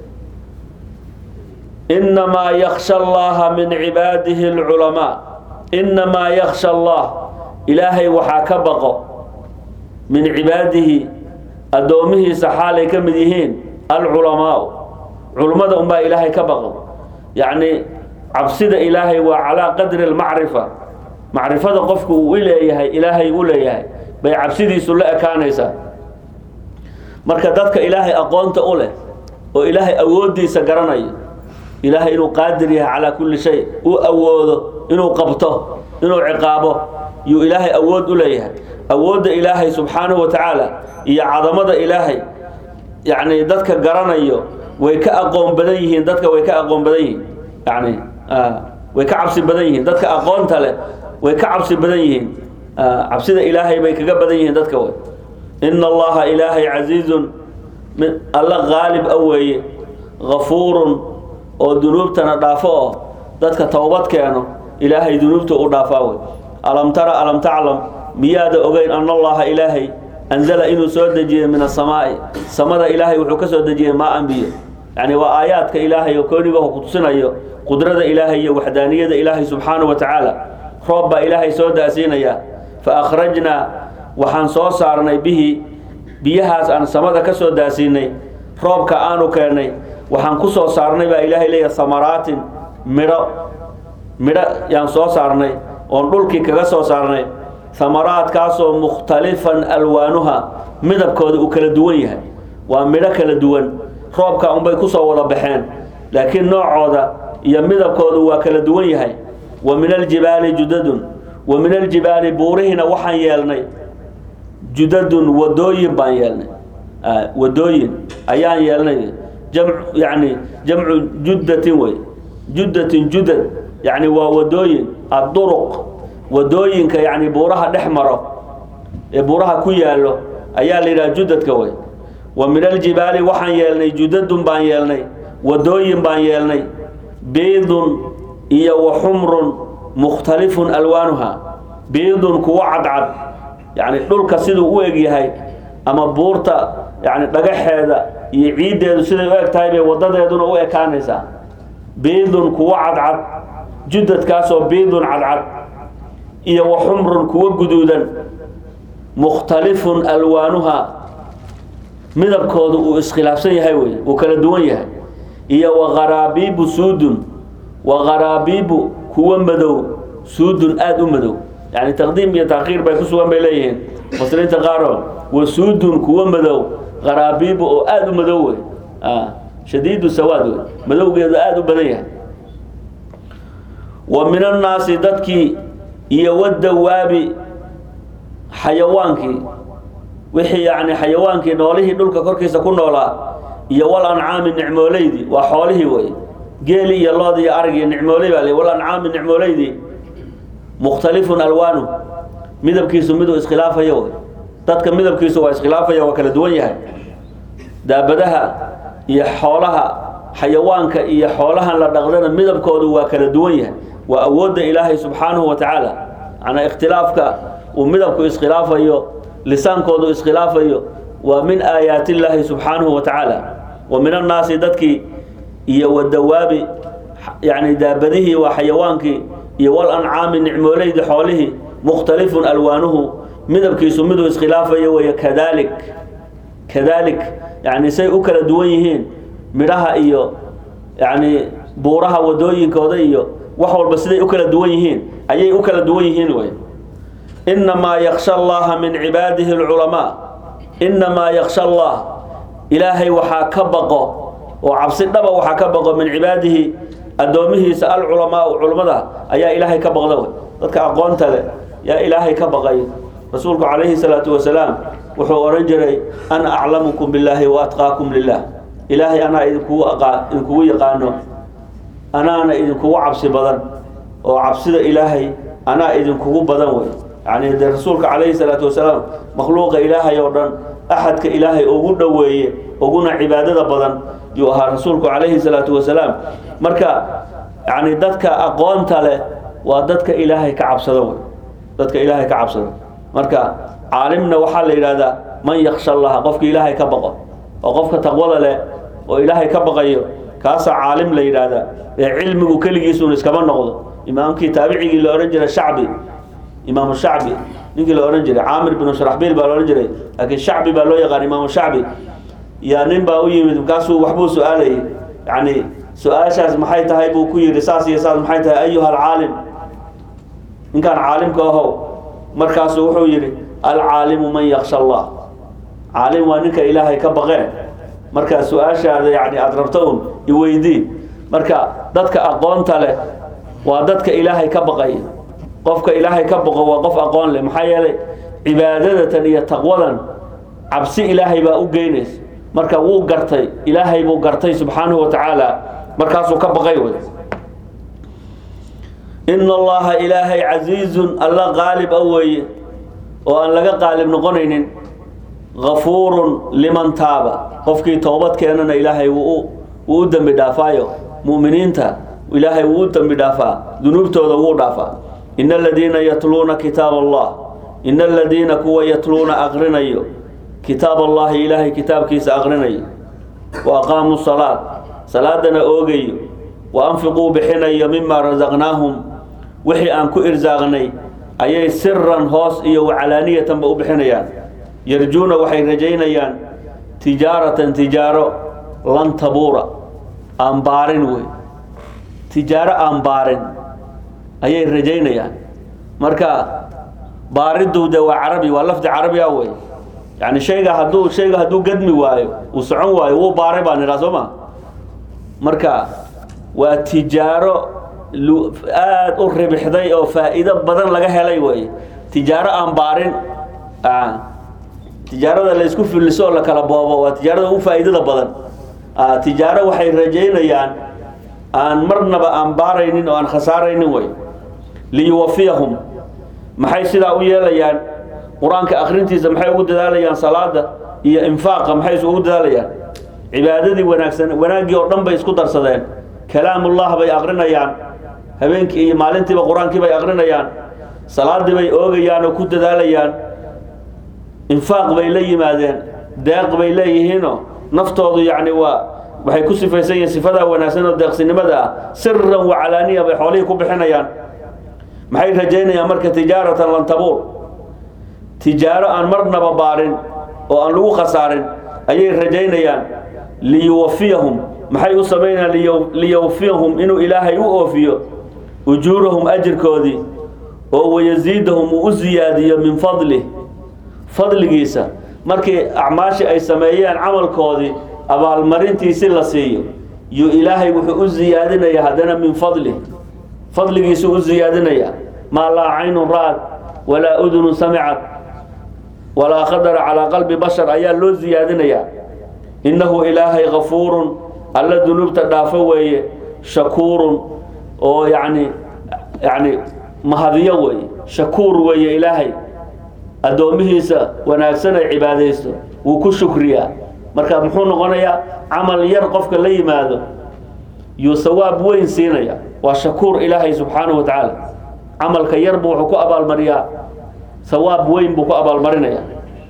inamaa yaksha allaha min cibaadihi alculamaa inamaa yaksha allah ilaahay waxaa ka baqo min cibaadihi addoomihiisa xaalay ka mid yihiin alculamaau culummada unbaa ilaahay ka baqo yacni cabsida ilaahay waa calaa qadri almacrifa macrifada qofku uu leeyahay ilaahay u leeyahay bay cabsidiisu la ekaanaysaa marka dadka ilaahay aqoonta u leh oo ilaahay awooddiisa garanayo ilaahay inuu qaadir yahay calaa kulli shay uu awoodo inuu qabto inuu ciqaabo yuu ilaahay awood u leeyahay awoodda ilaahay subxaanahu wa tacaala iyo cadamada ilaahay yacni dadka garanayo way ka aqoon badan yihiin dadka way ka aqoon badan yihiin yani way ka cabsi badan yihiin dadka aqoonta leh way ka cabsi badan yihiin cabsida ilaahay bay kaga badan yihiin dadka way ina allaha ilaahay casiizun mid alla qaalib a weeye gafuurun oo dunuubtana dhaafo oo dadka towbad keeno ilaahay dunuubta u dhaafaa wey alam tara alam taclam miyaada ogeyn ana allaha ilaahay anzala inuu soo dejiyey min asamaa'i samada ilaahay wuxuu ka soo dejiyey maa anbiyo yani waa aayaadka ilaahay oo koonigaho ku tusinayo qudrada ilaahay iyo waxdaaniyada ilaahay subxaanahu wa tacaala roob baa ilaahay soo daasiinaya fa akhrajnaa waxaan soo saarnay bihi biyahaas aan samada ka soo daasiinay roobka aanu keennay waxaan ku soo saarnay baa ilaahay leeyahay samaraatin midho midho yaan soo saarnay oon dhulkii kaga soo saarnay samaraadkaasoo mukhtalifan alwaanuha midabkooda uu kala duwan yahay waa midho kala duwan roobka unbay ku soo wada baxeen laakiin noocooda iyo midabkoodu waa kala duwan yahay wa min aljibaali judadun wa min aljibaali buurihiina waxaan yeelnay judadun wadooyin baan yeelnay wadooyin ayaan yeelnay jamc yani jamcu juddatin wey juddatin judad yani waa wadooyin adduruq wadooyinka yani buuraha dhex maro ee buuraha ku yaallo ayaa la yidhaha judadka wey wa min aljibaali waxaan yeelnay judadun baan yeelnay wadooyin baan yeelnay biidun iyo wa xumrun mukhtalifun alwaanuha biidun kuwo cadcad yani dhulka siduu u eg yahay ama buurta yani dhagaxeeda iyo ciiddeedu siday u eg tahay bay wadadeeduna u ekaanaysaa biidun kuwo cadcad judadkaasoo biidun cadcad iyo wa xumrun kuwo guduudan mukhtalifun alwaanuha midabkoodu uu iskhilaafsan yahay wey uu kala duwan yahay iyo wa qaraabiibu suudun wa qaraabiibu kuwo madow suudun aada u madow yani taqdiim iyo taakhiir bay ku sugan bay leeyihiin mufasiriinta qaaro wa suudun kuwo madow qaraabiibu oo aada u madow wey shadiidu sawaad wey madowgeedu aada u badan yahay wa min annaasi dadkii iyo wadawaabi xayawaankii wixii yani xayawaankii noolihii dhulka korkiisa ku noolaa iyo wal ancaami nicmooleydii waa xoolihii wey geeli iyo loodi iyo arigii nicmooley baa le wal ancaami nicmooleydii mukhtalifun alwaanu midabkiisu miduu iskhilaafayo wey dadka midabkiisu waa iskhilaafaya waa kala duwan yahay daabadaha iyo xoolaha xayawaanka iyo xoolahan la dhaqdana midabkoodu waa kala duwan yahay waa awoodda ilaahay subxaanahu wa tacaala macnaa ikhtilaafka uu midabku iskhilaafayo lisaankoodu iskhilaafayo waa min aayaati illaahi subxaanahu wa tacaala wa min annaasi dadkii iyo wadawaabi yani daabadihii waa xayawaankii iyo wal ancaami nicmooleydii xoolihii mukhtalifun alwaanuhu midabkiisu miduu iskhilaafayo weeye kadalik kadalik yani say u kala duwan yihiin midhaha iyo yani buuraha wadooyinkooda iyo wax walba siday u kala duwan yihiin ayay u kala duwan yihiin wey inamaa yaksha allaha min cibaadihi alculamaa inamaa yaksha allah ilaahay waxaa ka baqo oo cabsi dhaba waxaa ka baqo min cibaadihi addoomihiisa alculamaau culummada ayaa ilaahay ka baqda wey dadka aqoonta leh yaa ilaahay ka baqay rasuulku calayhi salaatu wasalaam wuxuu odhan jiray ana aclamukum billaahi wa atqaakum lilah ilaahay anaa idinkugu aqaa idinkugu yaqaano anaana idinkugu cabsi badan oo cabsida ilaahay anaa idinkugu badan wey yani dee rasuulka calayhi salaatu wasalaam makhluuqa ilaahay oo dhan axadka ilaahay ugu dhoweeye uguna cibaadada badan yuu ahaa rasuulku calayhi salaatu wasalaam marka yani dadka aqoonta leh waa dadka ilaahay ka cabsada wey dadka ilaahay ka cabsada marka caalimna waxaa la yidhahdaa man yaksha allaha qofka ilaahay ka baqo oo qofka taqwada leh oo ilaahay ka baqayo kaasaa caalim la yidhaahdaa ee cilmigu keligiisuun iskama noqdo imaamkii taabicigii la odhan jiray shacbi imaamu shacbi ninkii la odhan jiray caamir binu sharaxbiil baa la odhan jiray laakiin shacbi baa loo yaqaan imaamu shacbi yaa nin baa u yimid markaasuu waxbuu su-aalayay yani su-aashaas maxay tahay buu ku yidhi saas iyo saas maxay tahay ayuha alcaalim ninkaan caalimka ahow markaasuu wuxuu yidhi alcaalimu man yaksha allah caalim waa ninka ilaahay ka baqeen marka su-aashaada yani aada rabto un iweydii marka dadka aqoonta leh waa dadka ilaahay ka baqaya qofka ilaahay ka baqo waa qof aqoon leh maxaa yeelay cibaadadatan iyo taqwadan cabsi ilaahay baa u geynaysa marka wuu gartay ilaahay buu gartay subxaanahu wa tacaala markaasuu ka baqay wey ina allaha ilaahay casiizun alla qaalib a weeye oo aan laga qaalib noqonaynin gafuurun liman taaba qofkii toobad keenana ilaahay wuu u dembi dhaafaayo mu'miniinta ilaahay wuu u dembi dhaafaa dunuubtooda wuu dhaafaa ina aladiina yatluuna kitaab allah ina aladiina kuwa yatluuna aqrinayo kitaab allahi ilaahay kitaabkiisa aqrinayo wa aqaamuu salaad salaadana oogayo wa anfiquu bixinayo mima rasaqnaahum wixii aan ku irsaaqnay ayay siran hoos iyo wacalaaniyatanba u bixinayaan yarjuuna waxay rajaynayaan tijaaratan tijaaro lan tabuura aan baarin wey tijaaro aan baarin ayay rajaynayaan marka baaridu de waa carabi waa lafdi carabi ah wey yani shayga hadduu shayga hadduu gadmi waayo uu socon waayo wuu baaray baan idhaa soo ma marka waa tijaaro aada u ribixday oo faa'iido badan laga helay wey tijaaro aan baarin tijaarada la isku filliso oo la kala boobo waa tijaarada ugu faa'iidada badan tijaaro waxay rajaynayaan aan marnaba aan baaraynin oo aan khasaaraynin wey liyuwafiyahum maxay sidaa u yeelayaan qur-aanka akrintiisa maxay ugu dadaalayaan salaada iyo infaaqa maxay isugu dadaalayaan cibaadadii wanaagsan wanaaggii oo dhan bay isku darsadeen kalaamullah bay akrinayaan habeenkii iyo maalintiiba qur-aankii bay akrinayaan salaadii bay oogayaan oo ku dadaalayaan infaaq bay la yimaadeen deeq bay leeyihiinoo naftoodu yacni waa waxay ku sifaysan yihiin sifadaa wanaagsan oo deeqsinimada ah siran wacalaaniya bay xoolihii ku bixinayaan maxay rajaynayaan marka tijaaratan lan tabuur tijaaro aan marnaba baarin oo aan lagu khasaarin ayay rajaynayaan liyuwafiyahum maxay u samaynayaan liyawfiyahum inuu ilaahay u oofiyo ujuurahum ajirkoodii oo wayasiidahum uu u siyaadiyo min fadlih fadligiisa markii acmaashii ay sameeyeen camalkoodii abaalmarintiisi la siiyo yuu ilaahay wuxuu u siyaadinayaa haddana min fadlih fadligiisuu u siyaadinayaa maa laa caynun ra'ad walaa udunun samicad walaa qadara calaa qalbi bashar ayaa loo siyaadinayaa innahu ilaahay kafuurun alla dunuubta dhaafo weeye shakuurun oo yacni yacni mahadiyo weeye shakuur weeye ilaahay addoommihiisa wanaagsan ay cibaadaysto wuu ku shukriyaa marka muxuu noqonayaa camal yar qofka la yimaado yuu sawaab weyn siinaya waa shakuur ilaahay subxaanahu wa tacaala camalka yar buu wuxuu ku abaalmariyaa sawaab weyn buu ku abaalmarinaya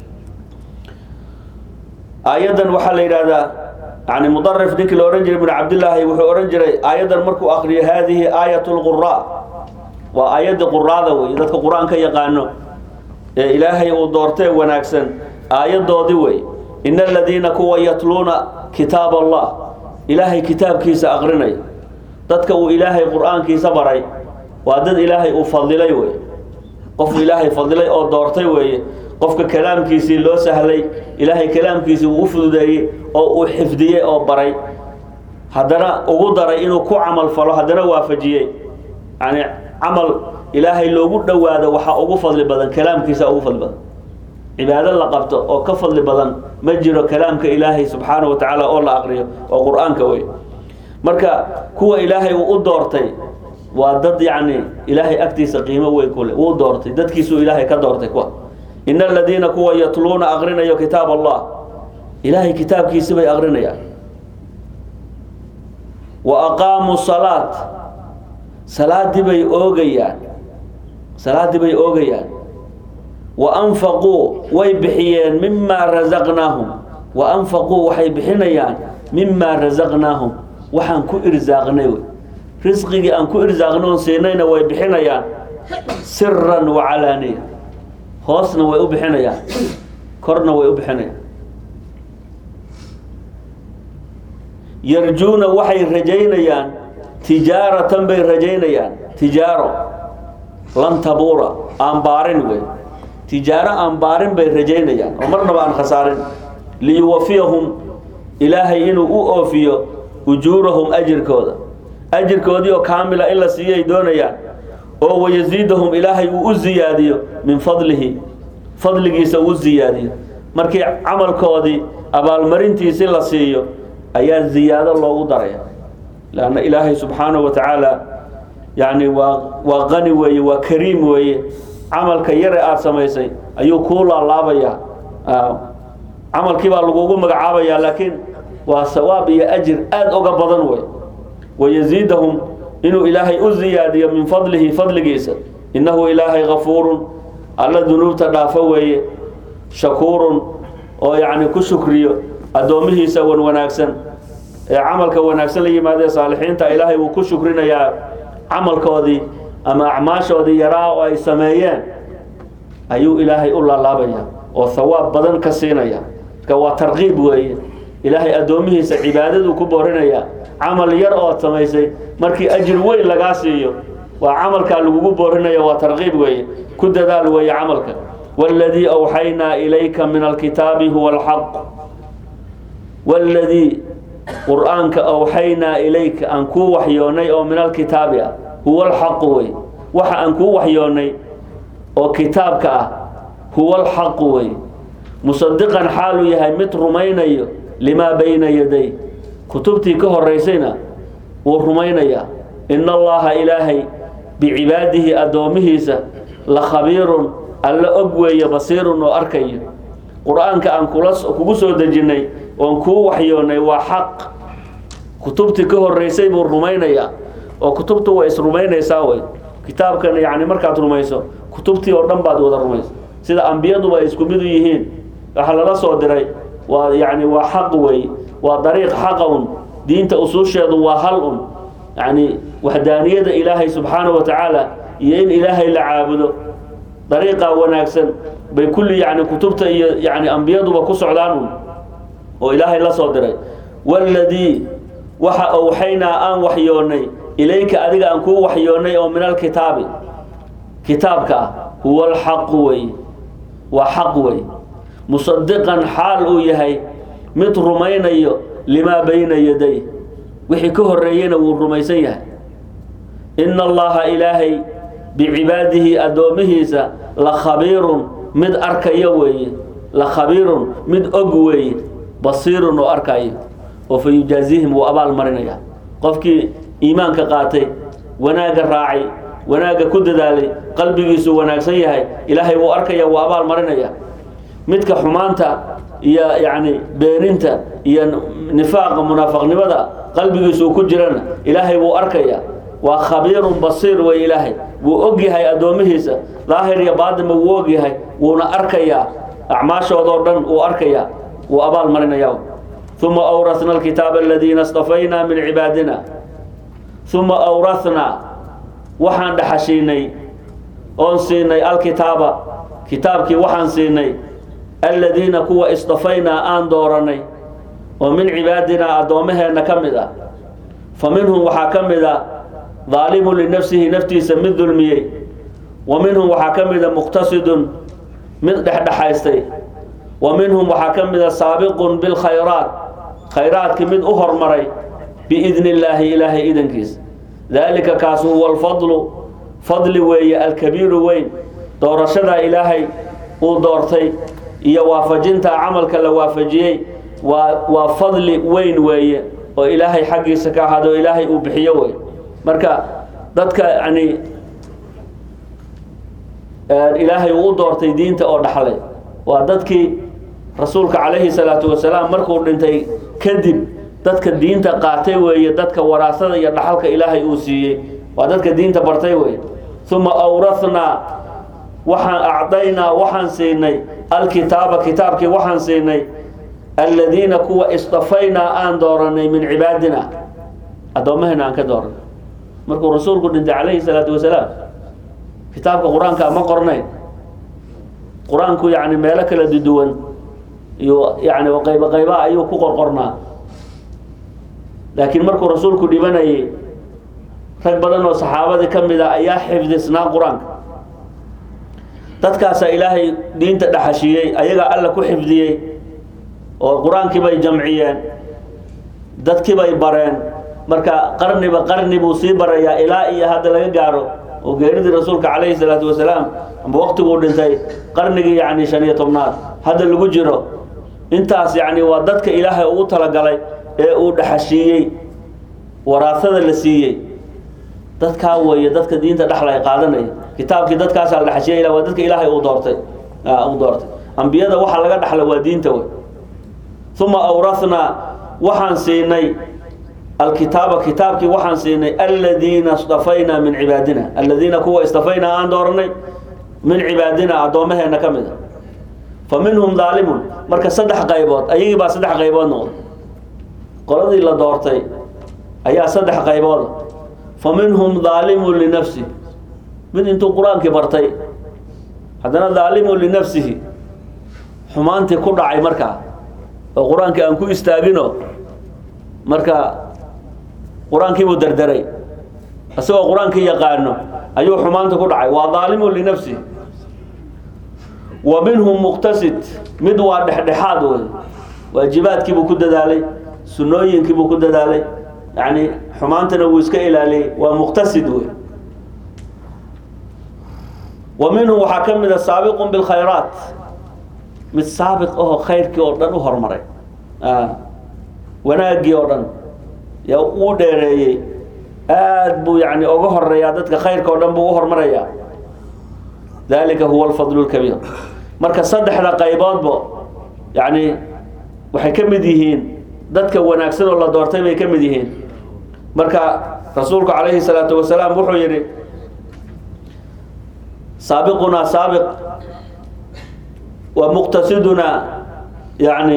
aayaddan waxaa la yidhaahdaa yani mudarif ninkii la odhan jiray ibnu cabdillaahi wuxuu odhan jiray aayaddan markuu akriyo haadihi aayat lquraa waa aayaddii quraada wey dadka qur-aan ka yaqaano ee ilaahay uu doortee wanaagsan aayaddoodii wey ina aladiina kuwa yatluuna kitaab allah ilaahay kitaabkiisa aqrinaya dadka uu ilaahay qur-aankiisa baray waa dad ilaahay uu fadilay wey qof ilaahay fadilay oo doortay weeye qofka kalaamkiisii loo sahlay ilaahay kalaamkiisii uu u fududeeyey oo uu xifdiyey oo baray haddana ugu daray inuu ku camal falo haddana waafajiyey yani camal ilaahay loogu dhowaado waxaa ugu fadli badan kalaamkiisa ugu fadli badan cibaado la qabto oo ka fadli badan ma jiro kalaamka ilaahay subxaanahu wa tacaala oo la aqriyo oo qur-aanka wey marka kuwa ilaahay uu u doortay waa dad yacni ilaahay agtiisa qiimo weyn ku leh wuu doortay dadkiisuu ilaahay ka doortay kuwa ina aladiina kuwa yatluuna aqrinayo kitaab allah ilaahay kitaabkiisi bay aqrinayaan wa aqaamuu salaat salaadii bay oogayaan salaaddii bay oogayaan wa anfaquu way bixiyeen mimaa rasaqnaahum wa anfaquu waxay bixinayaan mimaa rasaqnaahum waxaan ku irsaaqnay wey risqigii aan ku irsaaqnay oon siinayna way bixinayaan siran wacalaaniya hoosna way u bixinayaan korna way u bixinayaan yarjuuna waxay rajaynayaan tijaaratan bay rajaynayaan tijaaro lan tabuura aan baarin wey tijaaro aan baarin bay rajaynayaan oo marnaba aan khasaarin liyuwafiyahum ilaahay inuu u oofiyo ujuurahum ajirkooda ajirkoodii oo kaamila in la siiyay doonayaan oo wayasiidahum ilaahay uu u siyaadiyo min fadlihi fadligiisa uu siyaadiyo markii camalkoodii abaalmarintiisi la siiyo ayaa ziyaado loogu daraya lanna ilaahay subxaanahu wa tacaala yani waa waa qani weeye waa kariim weeye camalka yare aada samaysay ayuu kuu laalaabayaa camalkii baa lagugu magacaabayaa laakiin waa sawaab iyo ajir aada oga badan wey wayasiidahum inuu ilaahay u ziyaadiyo min fadlihi fadligiisa innahu ilaahay kafuurun alla dunuubta dhaafo weeye shakuurun oo yacni ku shukriyo addoommihiisa wan wanaagsan ee camalka wanaagsan la yimaadee saalixiinta ilaahay wuu ku shukrinayaa camalkoodii ama acmaashoodii yaraa oo ay sameeyeen ayuu ilaahay u laalaabaya oo thawaab badan ka siinaya marka waa tarqiib weeye ilaahay addoomihiisa cibaadaduu ku boorinaya camal yar ood samaysay markii ajir weyn lagaa siiyo waa camalkaa lagugu boorinaya waa tarqiib weeye ku dadaal weeye camalka والذي أوحينا إليك من الكتاب هو الحق والذي قرآنك أوحينا إليك أنكو وحيوني أو من الكتاب هو الحق وي وحا أنكو وحيوني أو كتابك هو الحق وي مصدقا حال يهي مت رميني لما بين يدي كتبتي كهر ريسينا ورميني إن الله إلهي بعباده أدومه لخبير alla og weeye basiirun oo arkayo qur-aanka aan kula kugu soo dejinnay oon kuu waxyoonnay waa xaq kutubtii ka horreysay buu rumaynayaa oo kutubtu way isrumaynaysaa wey kitaabkan yacni markaad rumayso kutubtii oo dhan baad wada rumaysa sida ambiyaduba ay isku mid u yihiin waxa lala soo diray waa yacni waa xaq wey waa dariiq xaqa un diinta usuusheedu waa hal un yacni waxdaaniyada ilaahay subxaanahu wa tacaala iyo in ilaahay la caabudo dariiqa wanaagsan bay kulli yani kutubta iyo yani ambiyaduba ku socdaan un oo ilaahay la soo diray waladii waxa awxaynaa aan waxyoonnay ilayka adiga aan kuu waxyoonnay oo min alkitaabi kitaabka ah huwa alxaqu wey waa xaq wey musadiqan xaal uu yahay mid rumaynayo limaa bayna yaday wixii ka horeeyena wuu rumaysan yahay ina allaha ilaahay bicibaadihi addoomihiisa la khabiirun mid arkaya weeye la khabiirun mid og weeye basiirun oo arkayo oo fa yujaazihim wuu abaal marinaya qofkii iimaanka qaatay wanaagga raacay wanaagga ku dadaalay qalbigiisu wanaagsan yahay ilaahay wuu arkaya wuu abaal marinaya midka xumaanta iyo yacni beeninta iyo nifaaqa munaafaqnimada qalbigiisu uu ku jirana ilaahay wuu arkaya waa khabiirun basiir wey ilaahay wuu og yahay addoomihiisa daahir iyo baatinba wuu og yahay wuuna arkayaa acmaashoodoo dhan wuu arkayaa wuu abaal marinaya uma awrasna alkitaaba aladiina stafaynaa min cibaadina uma awrathnaa waxaan dhaxashiinay oon siinay alkitaaba kitaabkii waxaan siinay aladiina kuwa istafaynaa aan dooranay oo min cibaadinaa addoommaheenna ka mid ah fa minhum waxaa ka mid a daalimun linafsihi naftiisa mid dulmiyey wa minhum waxaa ka mida muqtasidun mid dhexdhexaystay wa minhum waxaa ka mida saabiqun bilkhayraat khayraadkii mid u hormaray biidni illaahi ilaahay idankiisa daalika kaas huwa alfadlu fadli weeye alkabiiru weyn doorashadaa ilaahay uu doortay iyo waafajintaa camalka la waafajiyey waa waa fadli weyn weeye oo ilaahay xaggiisa ka ahaado ilaahay uu bixiyo wey marka dadka yani ilaahay uu u doortay diinta oo dhaxlay waa dadkii rasuulka calayhi salaatu wasalaam markuu dhintay kadib dadka diinta qaatay weeye dadka waraasada iyo dhaxalka ilaahay uu siiyey waa dadka diinta bartay weye uma awrathnaa waxaan acdaynaa waxaan siinay alkitaaba kitaabkii waxaan siinay aladiina kuwa istafaynaa aan dooranay min cibaadina addoommahayna aan ka dooranay markuu rasuulku dhintay calayhi salaatu wasalaam kitaabka qur-aanka ma qornayn qur-aanku yani meelo kala duduwan iyo yani qaybo qaybaha ayuu ku qorqornaa laakiin markuu rasuulku dhibanayay rag badan oo saxaabadii ka mid a ayaa xifdisnaa qur-aanka dadkaasaa ilaahay diinta dhaxashiyey ayagaa alla ku xifdiyey oo qur-aankii bay jamciyeen dadkii bay bareen marka qarniba qarni buu sii barayaa ilaa iyo hadda laga gaaro oo geeridii rasuulka calayhi salaatu wasalaam amba waqtiguu dhintay qarnigii yani shan iyo tobnaad hadda lagu jiro intaas yani waa dadka ilaahay ugu talagalay ee uu dhaxashiiyey waraasada la siiyey dadkaa weeye dadka diinta dhexla qaadanaya kitaabkii dadkaasaa la dhaxashiyay waa dadka ilaahay uu doortay uu doortay ambiyada waxaa laga dhaxla waa diinta wey uma awrathnaa waxaan siinay alkitaaba kitaabkii waxaan siinay aladiina istafaynaa min cibaadina aladiina kuwa istafaynaa aan dooranay min cibaadina addoommaheenna ka mid a fa minhum daalimun marka saddex qaybood ayagii baa saddex qaybood noqday qoladii la doortay ayaa saddex qaybooda fa minhum daalimun linafsi mid intuu qur-aankii bartay haddana daalimun linafsihi xumaantii ku dhacay markaa oo qur-aankii aan ku istaagino marka qur-aankii buu derderay isagoo qur-aankii yaqaano ayuu xumaanta ku dhacay waa daalimun linafsihi wa minhum muqtasid mid waa dhexdhexaad wey waajibaadkiibuu ku dadaalay sunooyinkiibuu ku dadaalay yani xumaantana wuu iska ilaaliyey waa muqtasid wey wa minhum waxaa ka mid a saabiqun bilkhayraat mid saabiq ahoo khayrkii oo dhan u horumaray wanaaggii oo dhan yaa uu dheereeyey aad buu yani uga horeeyaa dadka khayrka oo dhan buu u hormarayaa dalika huwa alfadlu lkabiir marka saddexda qayboodba yani waxay ka mid yihiin dadka wanaagsan oo la doortay bay ka mid yihiin marka rasuulku calayhi salaatu wasalaam wuxuu yidhi saabiqunaa saabiq wa muqtasidunaa yani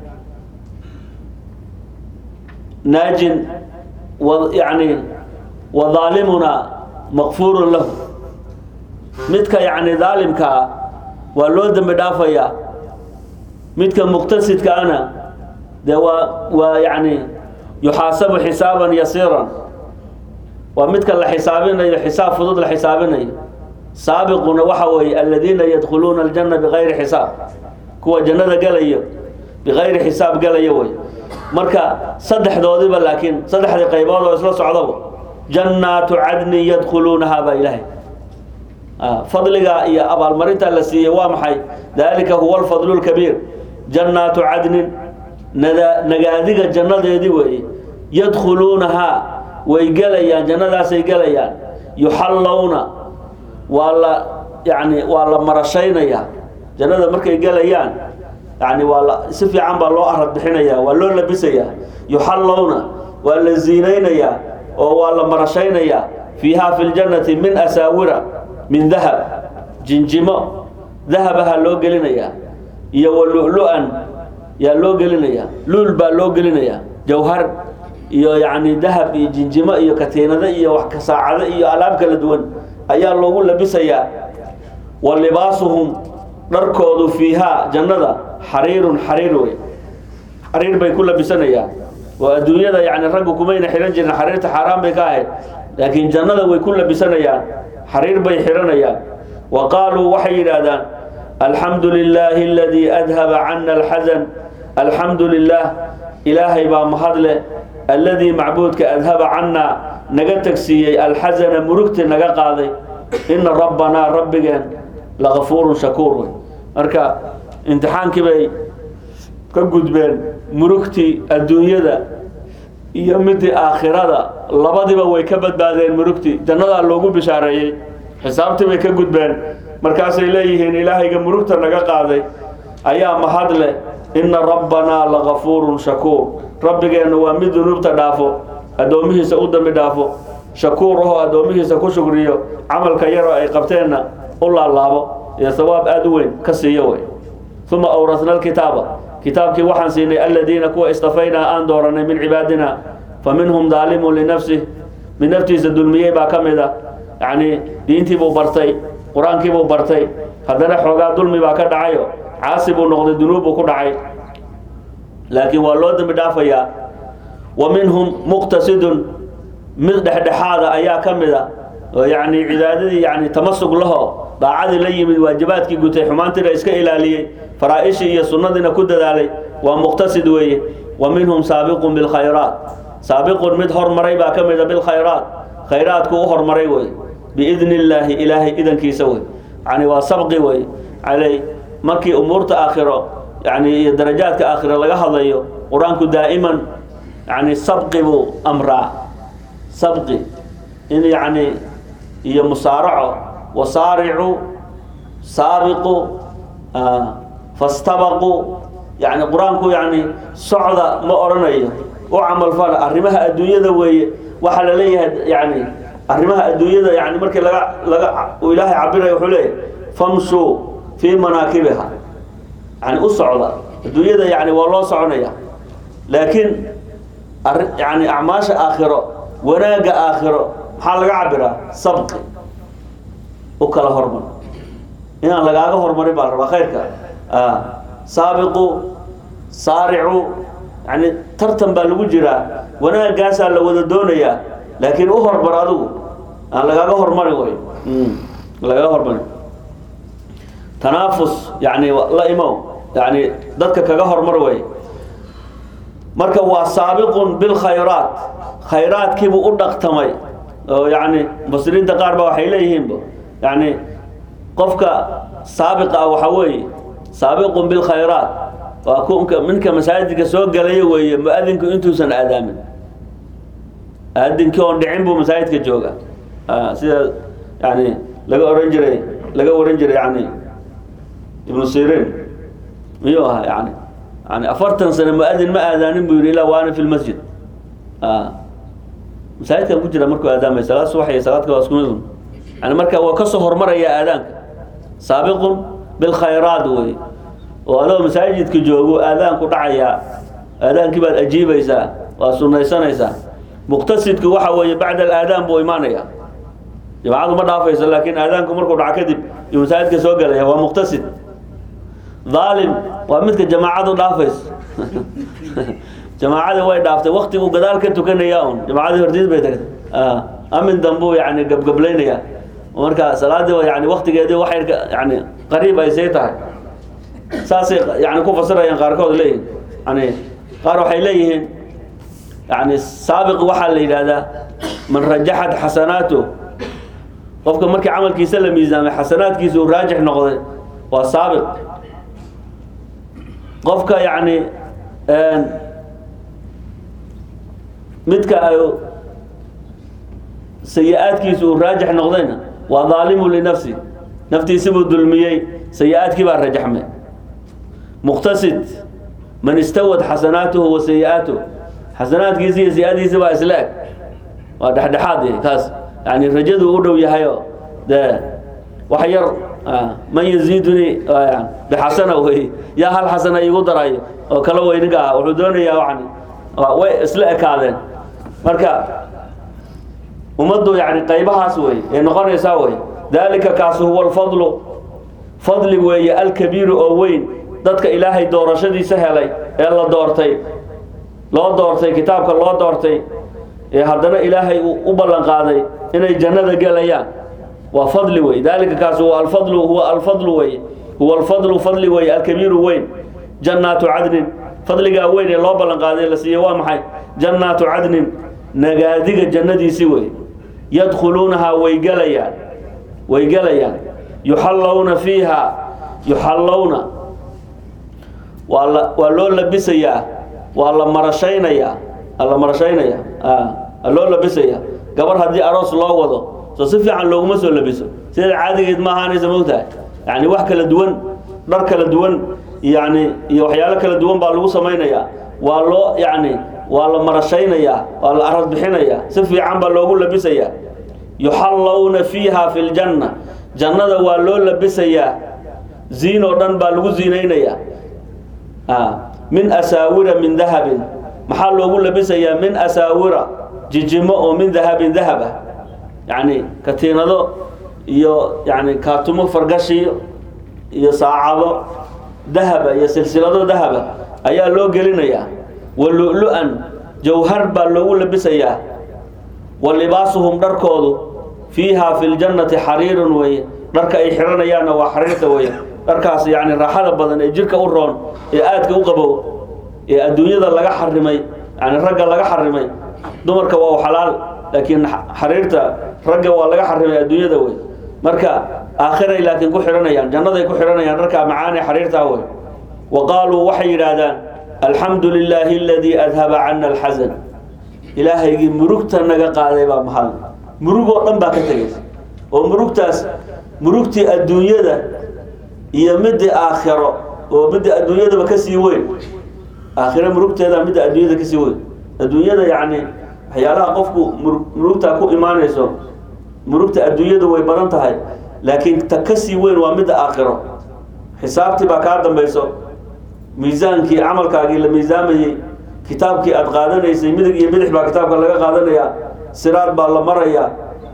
naajin wa yani wa daalimunaa maqfuurun lahu midka yani daalimkaa waa loo dembi dhaafayaa midka muqtasidkaana dee waa waa yani yuxaasabu xisaaban yasiiran waa midka la xisaabinayo xisaab fudud la xisaabinayo saabiquna waxa weeye aladiina yadkhuluuna aljanna bikayri xisaab kuwa jannada gelayo bikayri xisaab gelayo wey marka saddexdoodiba laakiin saddexdii qaybood oo isla socdaba jannaatu cadnin yadkhuluunaha baa ilaahay fadliga iyo abaalmarinta la siiyey waa maxay dalika huwa alfadlu lkabiir jannaatu cadnin nada nagaadiga jannadeedii weeye yadkhuluunahaa way gelayaan jannadaasay gelayaan yuxallawna waa la yani waa la marashaynayaa jannada markay gelayaan yani waa la si fiican baa loo arad bixinayaa waa loo labisayaa yuxallawna waa la ziinaynayaa oo waa la marashaynayaa fiiha fi ljannati min asaawira min dahab jinjimo dahabaha loo gelinayaa iyo wa lu-lu-an yaa loo gelinayaa luul baa loo gelinayaa jawhar iyo yani dahab iyo jinjimo iyo katiinado iyo wax kasaacado iyo alaab kala duwan ayaa loogu labisayaa wa libaasuhum dharkoodu fiihaa jannada xariirun xariir wey xariir bay ku labisanayaan oo adduunyada yani raggu kumayna xihan jirin xariirta xaaraan bay ka ahayd laakiin jannada way ku labisanayaan xariir bay xihanayaan wa qaaluu waxay yidhaahdaan alxamdu lilaahi aladii adhaba cana alxasan alxamdu lilah ilaahay baa mahadle alladii macbuudka adhaba cannaa naga tegsiiyey alxasana murugti naga qaaday ina rabbanaa rabbigeen lagafuurun shakuur wey marka imtixaankii bay ka gudbeen murugtii adduunyada iyo midii aakhirada labadiba way ka badbaadeen murugtii jannadaa loogu bishaareeyey xisaabtii bay ka gudbeen markaasay leeyihiin ilaahayga murugta naga qaaday ayaa mahad leh ina rabbanaa lagafuurun shakuur rabbigeenna waa mid dunuubta dhaafo addoomihiisa u dambi dhaafo shakuur ahoo addoomihiisa ku shukriyo camalka yaroo ay qabteenna u laalaabo iyo sawaab aada u weyn ka siiyo wey uma awrasna alkitaaba kitaabkii waxaan siinay aladiina kuwa istafaynaa aan dooranay min cibaadina fa minhum daalimun linafsih mid naftiisa dulmiyey baa ka mid a yacni diintiibuu bartay qur-aankiibuu bartay haddana xoogaa dulmi baa ka dhacayo caasi buu noqday dunuub buu ku dhacay laakiin waa loo dembi dhaafayaa wa minhum muqtasidun mid dhexdhexaada ayaa ka mid a oo yacni cibaadadii yani tamasug laho daacadii la yimid waajibaadkii gutay xumaantiina iska ilaaliyey faraa-ishii iyo sunnadiina ku dadaalay waa muqtasid weeye wa minhum saabiqun bilkhayraat saabiqun mid hormaray baa ka mid a bilkhayraat khayraadku u hormaray wey biidni illaahi ilaahay idankiisa wey yani waa sabqi wey alay markii umuurta aakhiro yani iyo darajaadka aakhiro laga hadlayo qur-aanku daa'iman yani sabqi buu amraa sabqi in yani iyo musaaraco wasaaricuu saabiqu fastabaquu yani qur-aanku yani socda ma odhanayo u camalfala arrimaha adduunyada weeye waxaa la leeyahay yani arrimaha adduunyada yani markii laga laga uu ilaahay cabirayo wuxuu leeyahay famshuu fii manaakibiha yani u socda adduunyada yani waa loo soconaya laakiin yani acmaasha aakhiro wanaagga aakhiro maxaa laga cabiraa sabqi u kala hormar inaan lagaaga hormarin baa la rabaa khayrka saabiqu saaricu yani tartan baa lagu jiraa wanaagaasaa la wada doonayaa laakiin u hormar adigu aan lagaaga hormarin way lagaaga hormarin tanaafus yani la imow yani dadka kaga hormar way marka waa saabiqun bilkhayraat khayraadkiibuu u dhaqtamay oo yani mufasiriinta qaar ba waxay leeyihiinba yani qofka saabiqa ah waxaa weeye saabiqun bilkhayraat waa kunka minka masaajidka soo galaya weeye mu-adinku intuusan aadaamin aadinkii oon dhicin buu masaajidka jooga sida yani laga oran jiray laga waran jiray yani ibnu sirin miyuu ahaa yani yani afartan sano mu-adin ma aadaanin buu yidhi ilaa waana fi lmasjid masaajidkan ku jira markuu aadaamay salaad subax iyo salaadka waa isku mid yani marka waa kasoo hormaraya aadaanka saabiqun bilkhayraat wey oo adoo masaajidka joogo aadaanku dhacayaa aadaankii baad ajiibaysaa waa sunaysanaysaa muqtasidku waxa weeye bacda alaadaan buu imaanaya jamacadu ma dhaafayso laakiin aadaanku markuu dhaco kadib iyo masaajidka soo gelaya waa muqtasid dhaalim waa midka jamaacadu dhaafayso jamaacadii way dhaaftay waktigu gadaal ka tukanaya un jamaacadii hortiis bay tagtay amin dambuu yani gabgablaynaya marka salaadii yani waktigeedii waxay yani qariib ay sii tahay saasay yani ku fasirayaan qaarkood leeyihin yani qaar waxay leeyihiin yani saabiq waxaa la yidhahdaa man rajaxat xasanaatu qofka markii camalkiisa la miisaamay xasanaadkiisa uu raajix noqday waa saabiq qofka yani midka ay sayi-aadkiisu uu raajix noqdayna waa daalimu linafsi naftiisibuu dulmiyey sayi-aadkii baa rajaxmay muqtasid man istawad xasanaatuhu wa sayi-aatuh xasanaadkiisi iyo sayi-adiisi baa isla eg waa dhexdhexaad kaas yani rajadu u dhow yahayo dee wax yar man yaziiduni bixasana wey yaa hal xasana iigu darayo oo kala weyniga ah wuxuu doonayaa yani way isla ekaadeen marka ummaddu yani qaybahaas wey ee noqonaysaa wey dalika kaasu huwa alfadlu fadli weeye alkabiiru oo weyn dadka ilaahay doorashadiisa helay ee la doortay loo doortay kitaabka loo doortay ee haddana ilaahay uu u ballan qaaday inay jannada gelayaan waa fadli wey dalika kaasu huwa alfadlu huwa alfadlu wey huwa alfadlu fadli wey alkabiiru weyn jannaatu cadnin fadligaa weyn ee loo ballan qaaday la siiyey waa maxay jannaatu cadnin nagaadiga jannadiisi wey yadkhuluunahaa way gelayaan way gelayaan yuxallawna fiiha yuxallawna waa la waa loo labisayaa waa la marashaynayaa la marashaynayaa loo labisayaa gabar haddii aroos loo wado soo si fiican looguma soo labiso sida caadigeed ma ahaanaysa mogtahay yani wax kala duwan dhar kala duwan yani iyo waxyaalo kala duwan baa lagu samaynayaa waa loo yani waa la marashaynayaa waa la arad bixinayaa si fiican baa loogu labisayaa yuxallawna fiiha fi ljanna jannada waa loo labisayaa ziin oo dhan baa lagu ziinaynayaa min asaawira min dahabin maxaa loogu labisayaa min asaawira jijimo oo min dahabin dahab ah yani katiinado iyo yani kaatumo fargashiyo iyo saacado dahaba iyo silsilado dahaba ayaa loo gelinayaa wa lu-lu-an jawhar baa loogu labisayaa wa libaasuhum dharkoodu fiiha fi ljannati xariirun weye dharka ay xiranayaanna waa xariirta weye dharkaas yani raaxada badan ee jirka u roon ee aadka u qabow ee adduunyada laga xarimay yani ragga laga xarimay dumarka waa u xalaal laakiin xariirta ragga waa laga xarimay adduunyada wey marka aakhiray laakiin ku xidhanayaan jannaday ku xidhanayaan dharkaa macaane xariirtaa wey wa qaaluu waxay yidhaahdaan alxamdu lilaahi aladii adhaba cana alxasan ilaahaygii murugta naga qaaday baa mahad murug oo dhan baa ka tegaysa oo murugtaas murugtii adduunyada iyo midii aakhiro oo midda adduunyadaba kasii weyn aakhiro murugteeda midda adduunyada kasii weyn adduunyada yacni waxyaalaha qofku murugtaa ku imaanayso murugta adduunyadu way badan tahay laakiin ta kasii weyn waa midda aakhiro xisaabtii baa kaa dambayso miisaankii camalkaagii la miisaamayey kitaabkii aad qaadanaysay midig iyo bidix baa kitaabka laga qaadanayaa siraad baa la marayaa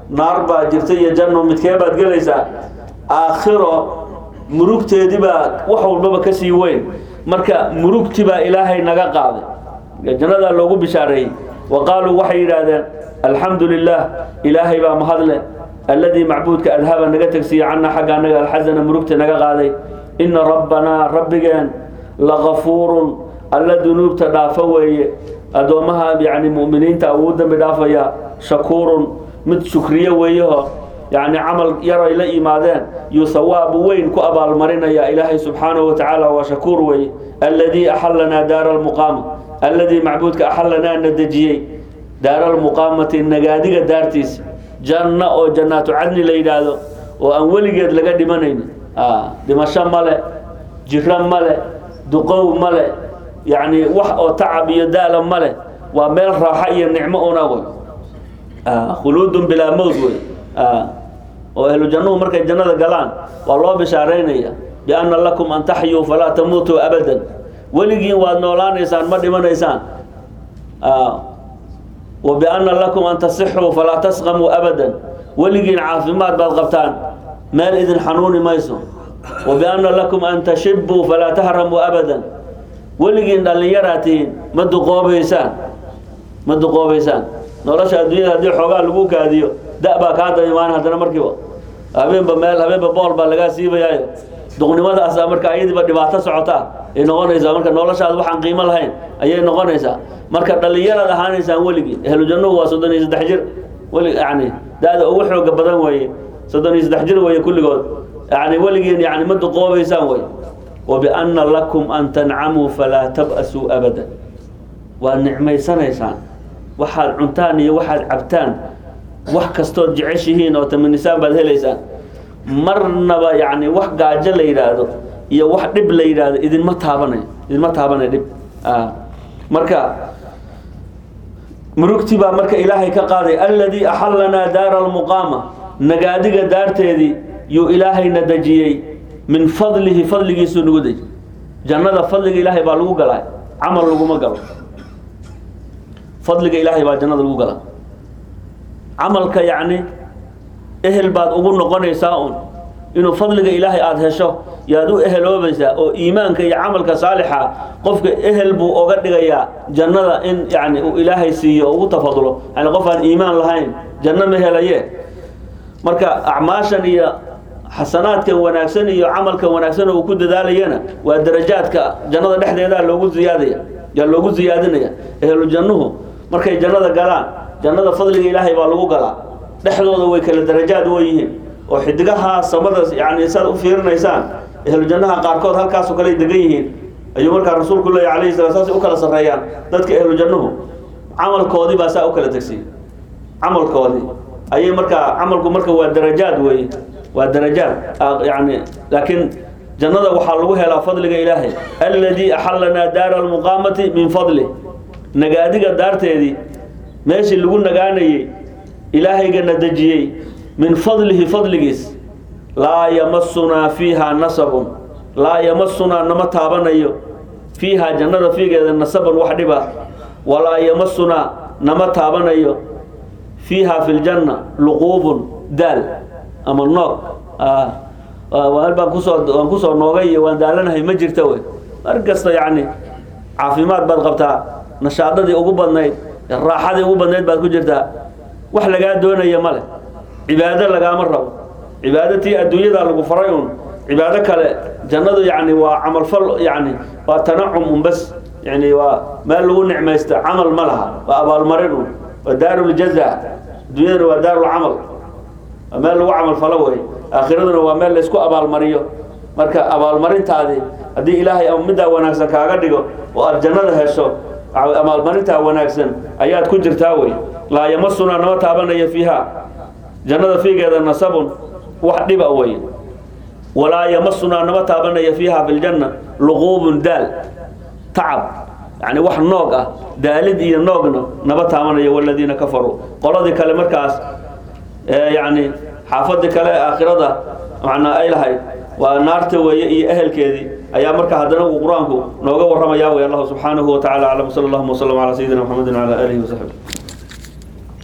naar baa jirta iyo janno midkee baad gelaysaa aakhiro murugteedii baa wax walbaba ka sii weyn marka murugti baa ilaahay naga qaaday jannadaa loogu bishaareeyey wa qaaluu waxay yidhaahdeen alxamdu lilah ilaahay baa mahadle alladii macbuudka adhaba naga tegsiiye cannaa xagga annaga alxasana murugta naga qaaday ina rabbanaa rabbigeen lagafuurun alla dunuubta dhaafo weeye addoommaha yani mu'miniinta uu dembi dhaafaya shakuurun mid shukriye weeyaho yani camal yar ay la yimaadeen yuu sawaab weyn ku abaalmarinaya ilaahay subxaanahu wa tacaala waa shakuur weeye alladii axalanaa daara almuqaama alladii macbuudka axalanaa na dejiyey daara almuqaamati nagaadiga daartiisa janno oo jannaatu cadni la yidhaahdo oo aan weligeed laga dhimanayni dhimasho male jiro male duqow male yacni wax oo tacab iyo daala male waa meel raaxo iyo nicmo una wey khuluudun bilaa mowt wey oo ahlu jannuhu markay jannada galaan waa loo bishaaraynaya bianna lakum an taxyuu falaa tamuutuu abadan weligiin waad noolaanaysaan ma dhimanaysaan wa bianna lakum an tasixuu falaa tasqamuu abadan weligiin caafimaad baad qabtaan meel idin xanuuni mayso wa bianna lakum an tashibuu falaa tahramuu abadan weligiin dhallinyaraad tihiin ma duqoobaysaan ma duqoobaysaan nolosha adduunyada haddii xoogaa lagu kaadiyo da baa kaa daba imaan haddana markiiba habeenba meel habeenba bool baa lagaa siibayaayo duqnimadaasa marka ayadiiba dhibaato socotaa ay noqonaysaa marka noloshaad waxaan qiimo lahayn ayay noqonaysaa marka dhallinyaraad ahaanaysaan weligii ahlu jannuhu waa soddon iyo saddex jir weli yani da-da ugu xooga badan weeye soddon iyo saddex jir weeye kulligood yani weligiin yani ma duqoobaysaan wey wabianna lakum an tancamuu falaa tab'asuu abadan waad nicmaysanaysaan waxaad cuntaan iyo waxaad cabtaan wax kastood jeceshihiin oo tamanisaan baad helaysaan marnaba yani wax gaajo la yidhaahdo iyo wax dhib la yidhaahdo idinma taabanayo idinma taabanayo dhib marka murugti baa marka ilaahay ka qaaday alladii axalanaa daara almuqaama nagaadiga daarteedii yuu ilaahayna dejiyey min fadlihi fadligiisuu nagu deji jannada fadliga ilaahay baa lagu galaa camal laguma galo fadliga ilaahay baa jannada lagu galaa camalka yacni ehel baad ugu noqonaysaa un inuu fadliga ilaahay aada hesho yaad u eheloobaysaa oo iimaanka iyo camalka saalixa qofka ehel buu oga dhigayaa jannada in yani uu ilaahay siiyo o ugu tafadulo yani qof aan iimaan lahayn janno ma helaye marka acmaashan iyo xasanaadkan wanaagsan iyo camalkan wanaagsan uu ku dadaalayana waa darajaadka jannada dhexdeedaa loogu ziyaadaya yaa loogu ziyaadinaya ehlu jannuhu markay jannada galaan jannada fadliga ilaahay baa lagu galaa dhexdooda way kala darajaad weyihiin oo xidigaha samada yani saad u fiirinaysaan ehlu jannaha qaarkood halkaasoo kale degan yihiin ayuu markaa rasuulku leeya alayhi sala saasay u kala sarreeyaan dadka ehlu jannuhu camalkoodii baa saa u kala tegsiy camalkoodii ayay markaa camalku marka waa darajaad weeye waa darajaad yani laakiin jannada waxaa lagu helaa fadliga ilaahay alladii axalanaa daara almuqaamati min fadlih nagaadiga daarteedii meeshii lagu nagaanayey ilaahaygana dejiyey min fadlihi fadligiis laa yamasunaa fiiha nasabun laa yamasunaa nama taabanayo fiiha jannada fiigeeda nasabun wax dhiba walaa yamasunaa nama taabanayo fiiha fi ljanna luquubun daal ama noog meel baan kusoo waan kusoo noogay iyo waan daalanahay ma jirta wey mar kasta yacni caafimaad baad qabtaa nashaadadii ugu badnayd raaxadii ugu badnayd baad ku jirtaa wax lagaa doonaya male cibaado lagaama rabo cibaado tii adduunyadaa lagu faray un cibaado kale jannadu yani waa camalfal yani waa tanacum un bas yani waa meel lagu nicmaysta camal ma laha waa abaalmarin un waa daaruljaza adduunyadana waa daarulcamal waa meel lagu camal falo wey aakhiraduna waa meel laysku abaalmariyo marka abaalmarintaadii haddii ilaahay middaa wanaagsan kaaga dhigo oo aad jannada hesho abaalmarintaa wanaagsan ayaad ku jirtaa wey laa yamasunaa nama taabanaya fiiha jannada fiigeeda nasabun wax dhiba wey walaa yamasunaa nama taabanaya fiiha fi ljanna luquubun daal tacab yani wax noog ah daalid iyo noogna naba taabanayo waladiina kafaruu qoladii kale markaas yani xaafadii kale ee aakhirada macnaa ay lahayd waa naarta weeye iyo ehelkeedii ayaa marka haddana uu qur-aanku nooga warramaya wey allahu subxaanahu wa tacala aclam sala allahuma wasalam calaa sayidina maxamedin wcala aalihi wasaxbi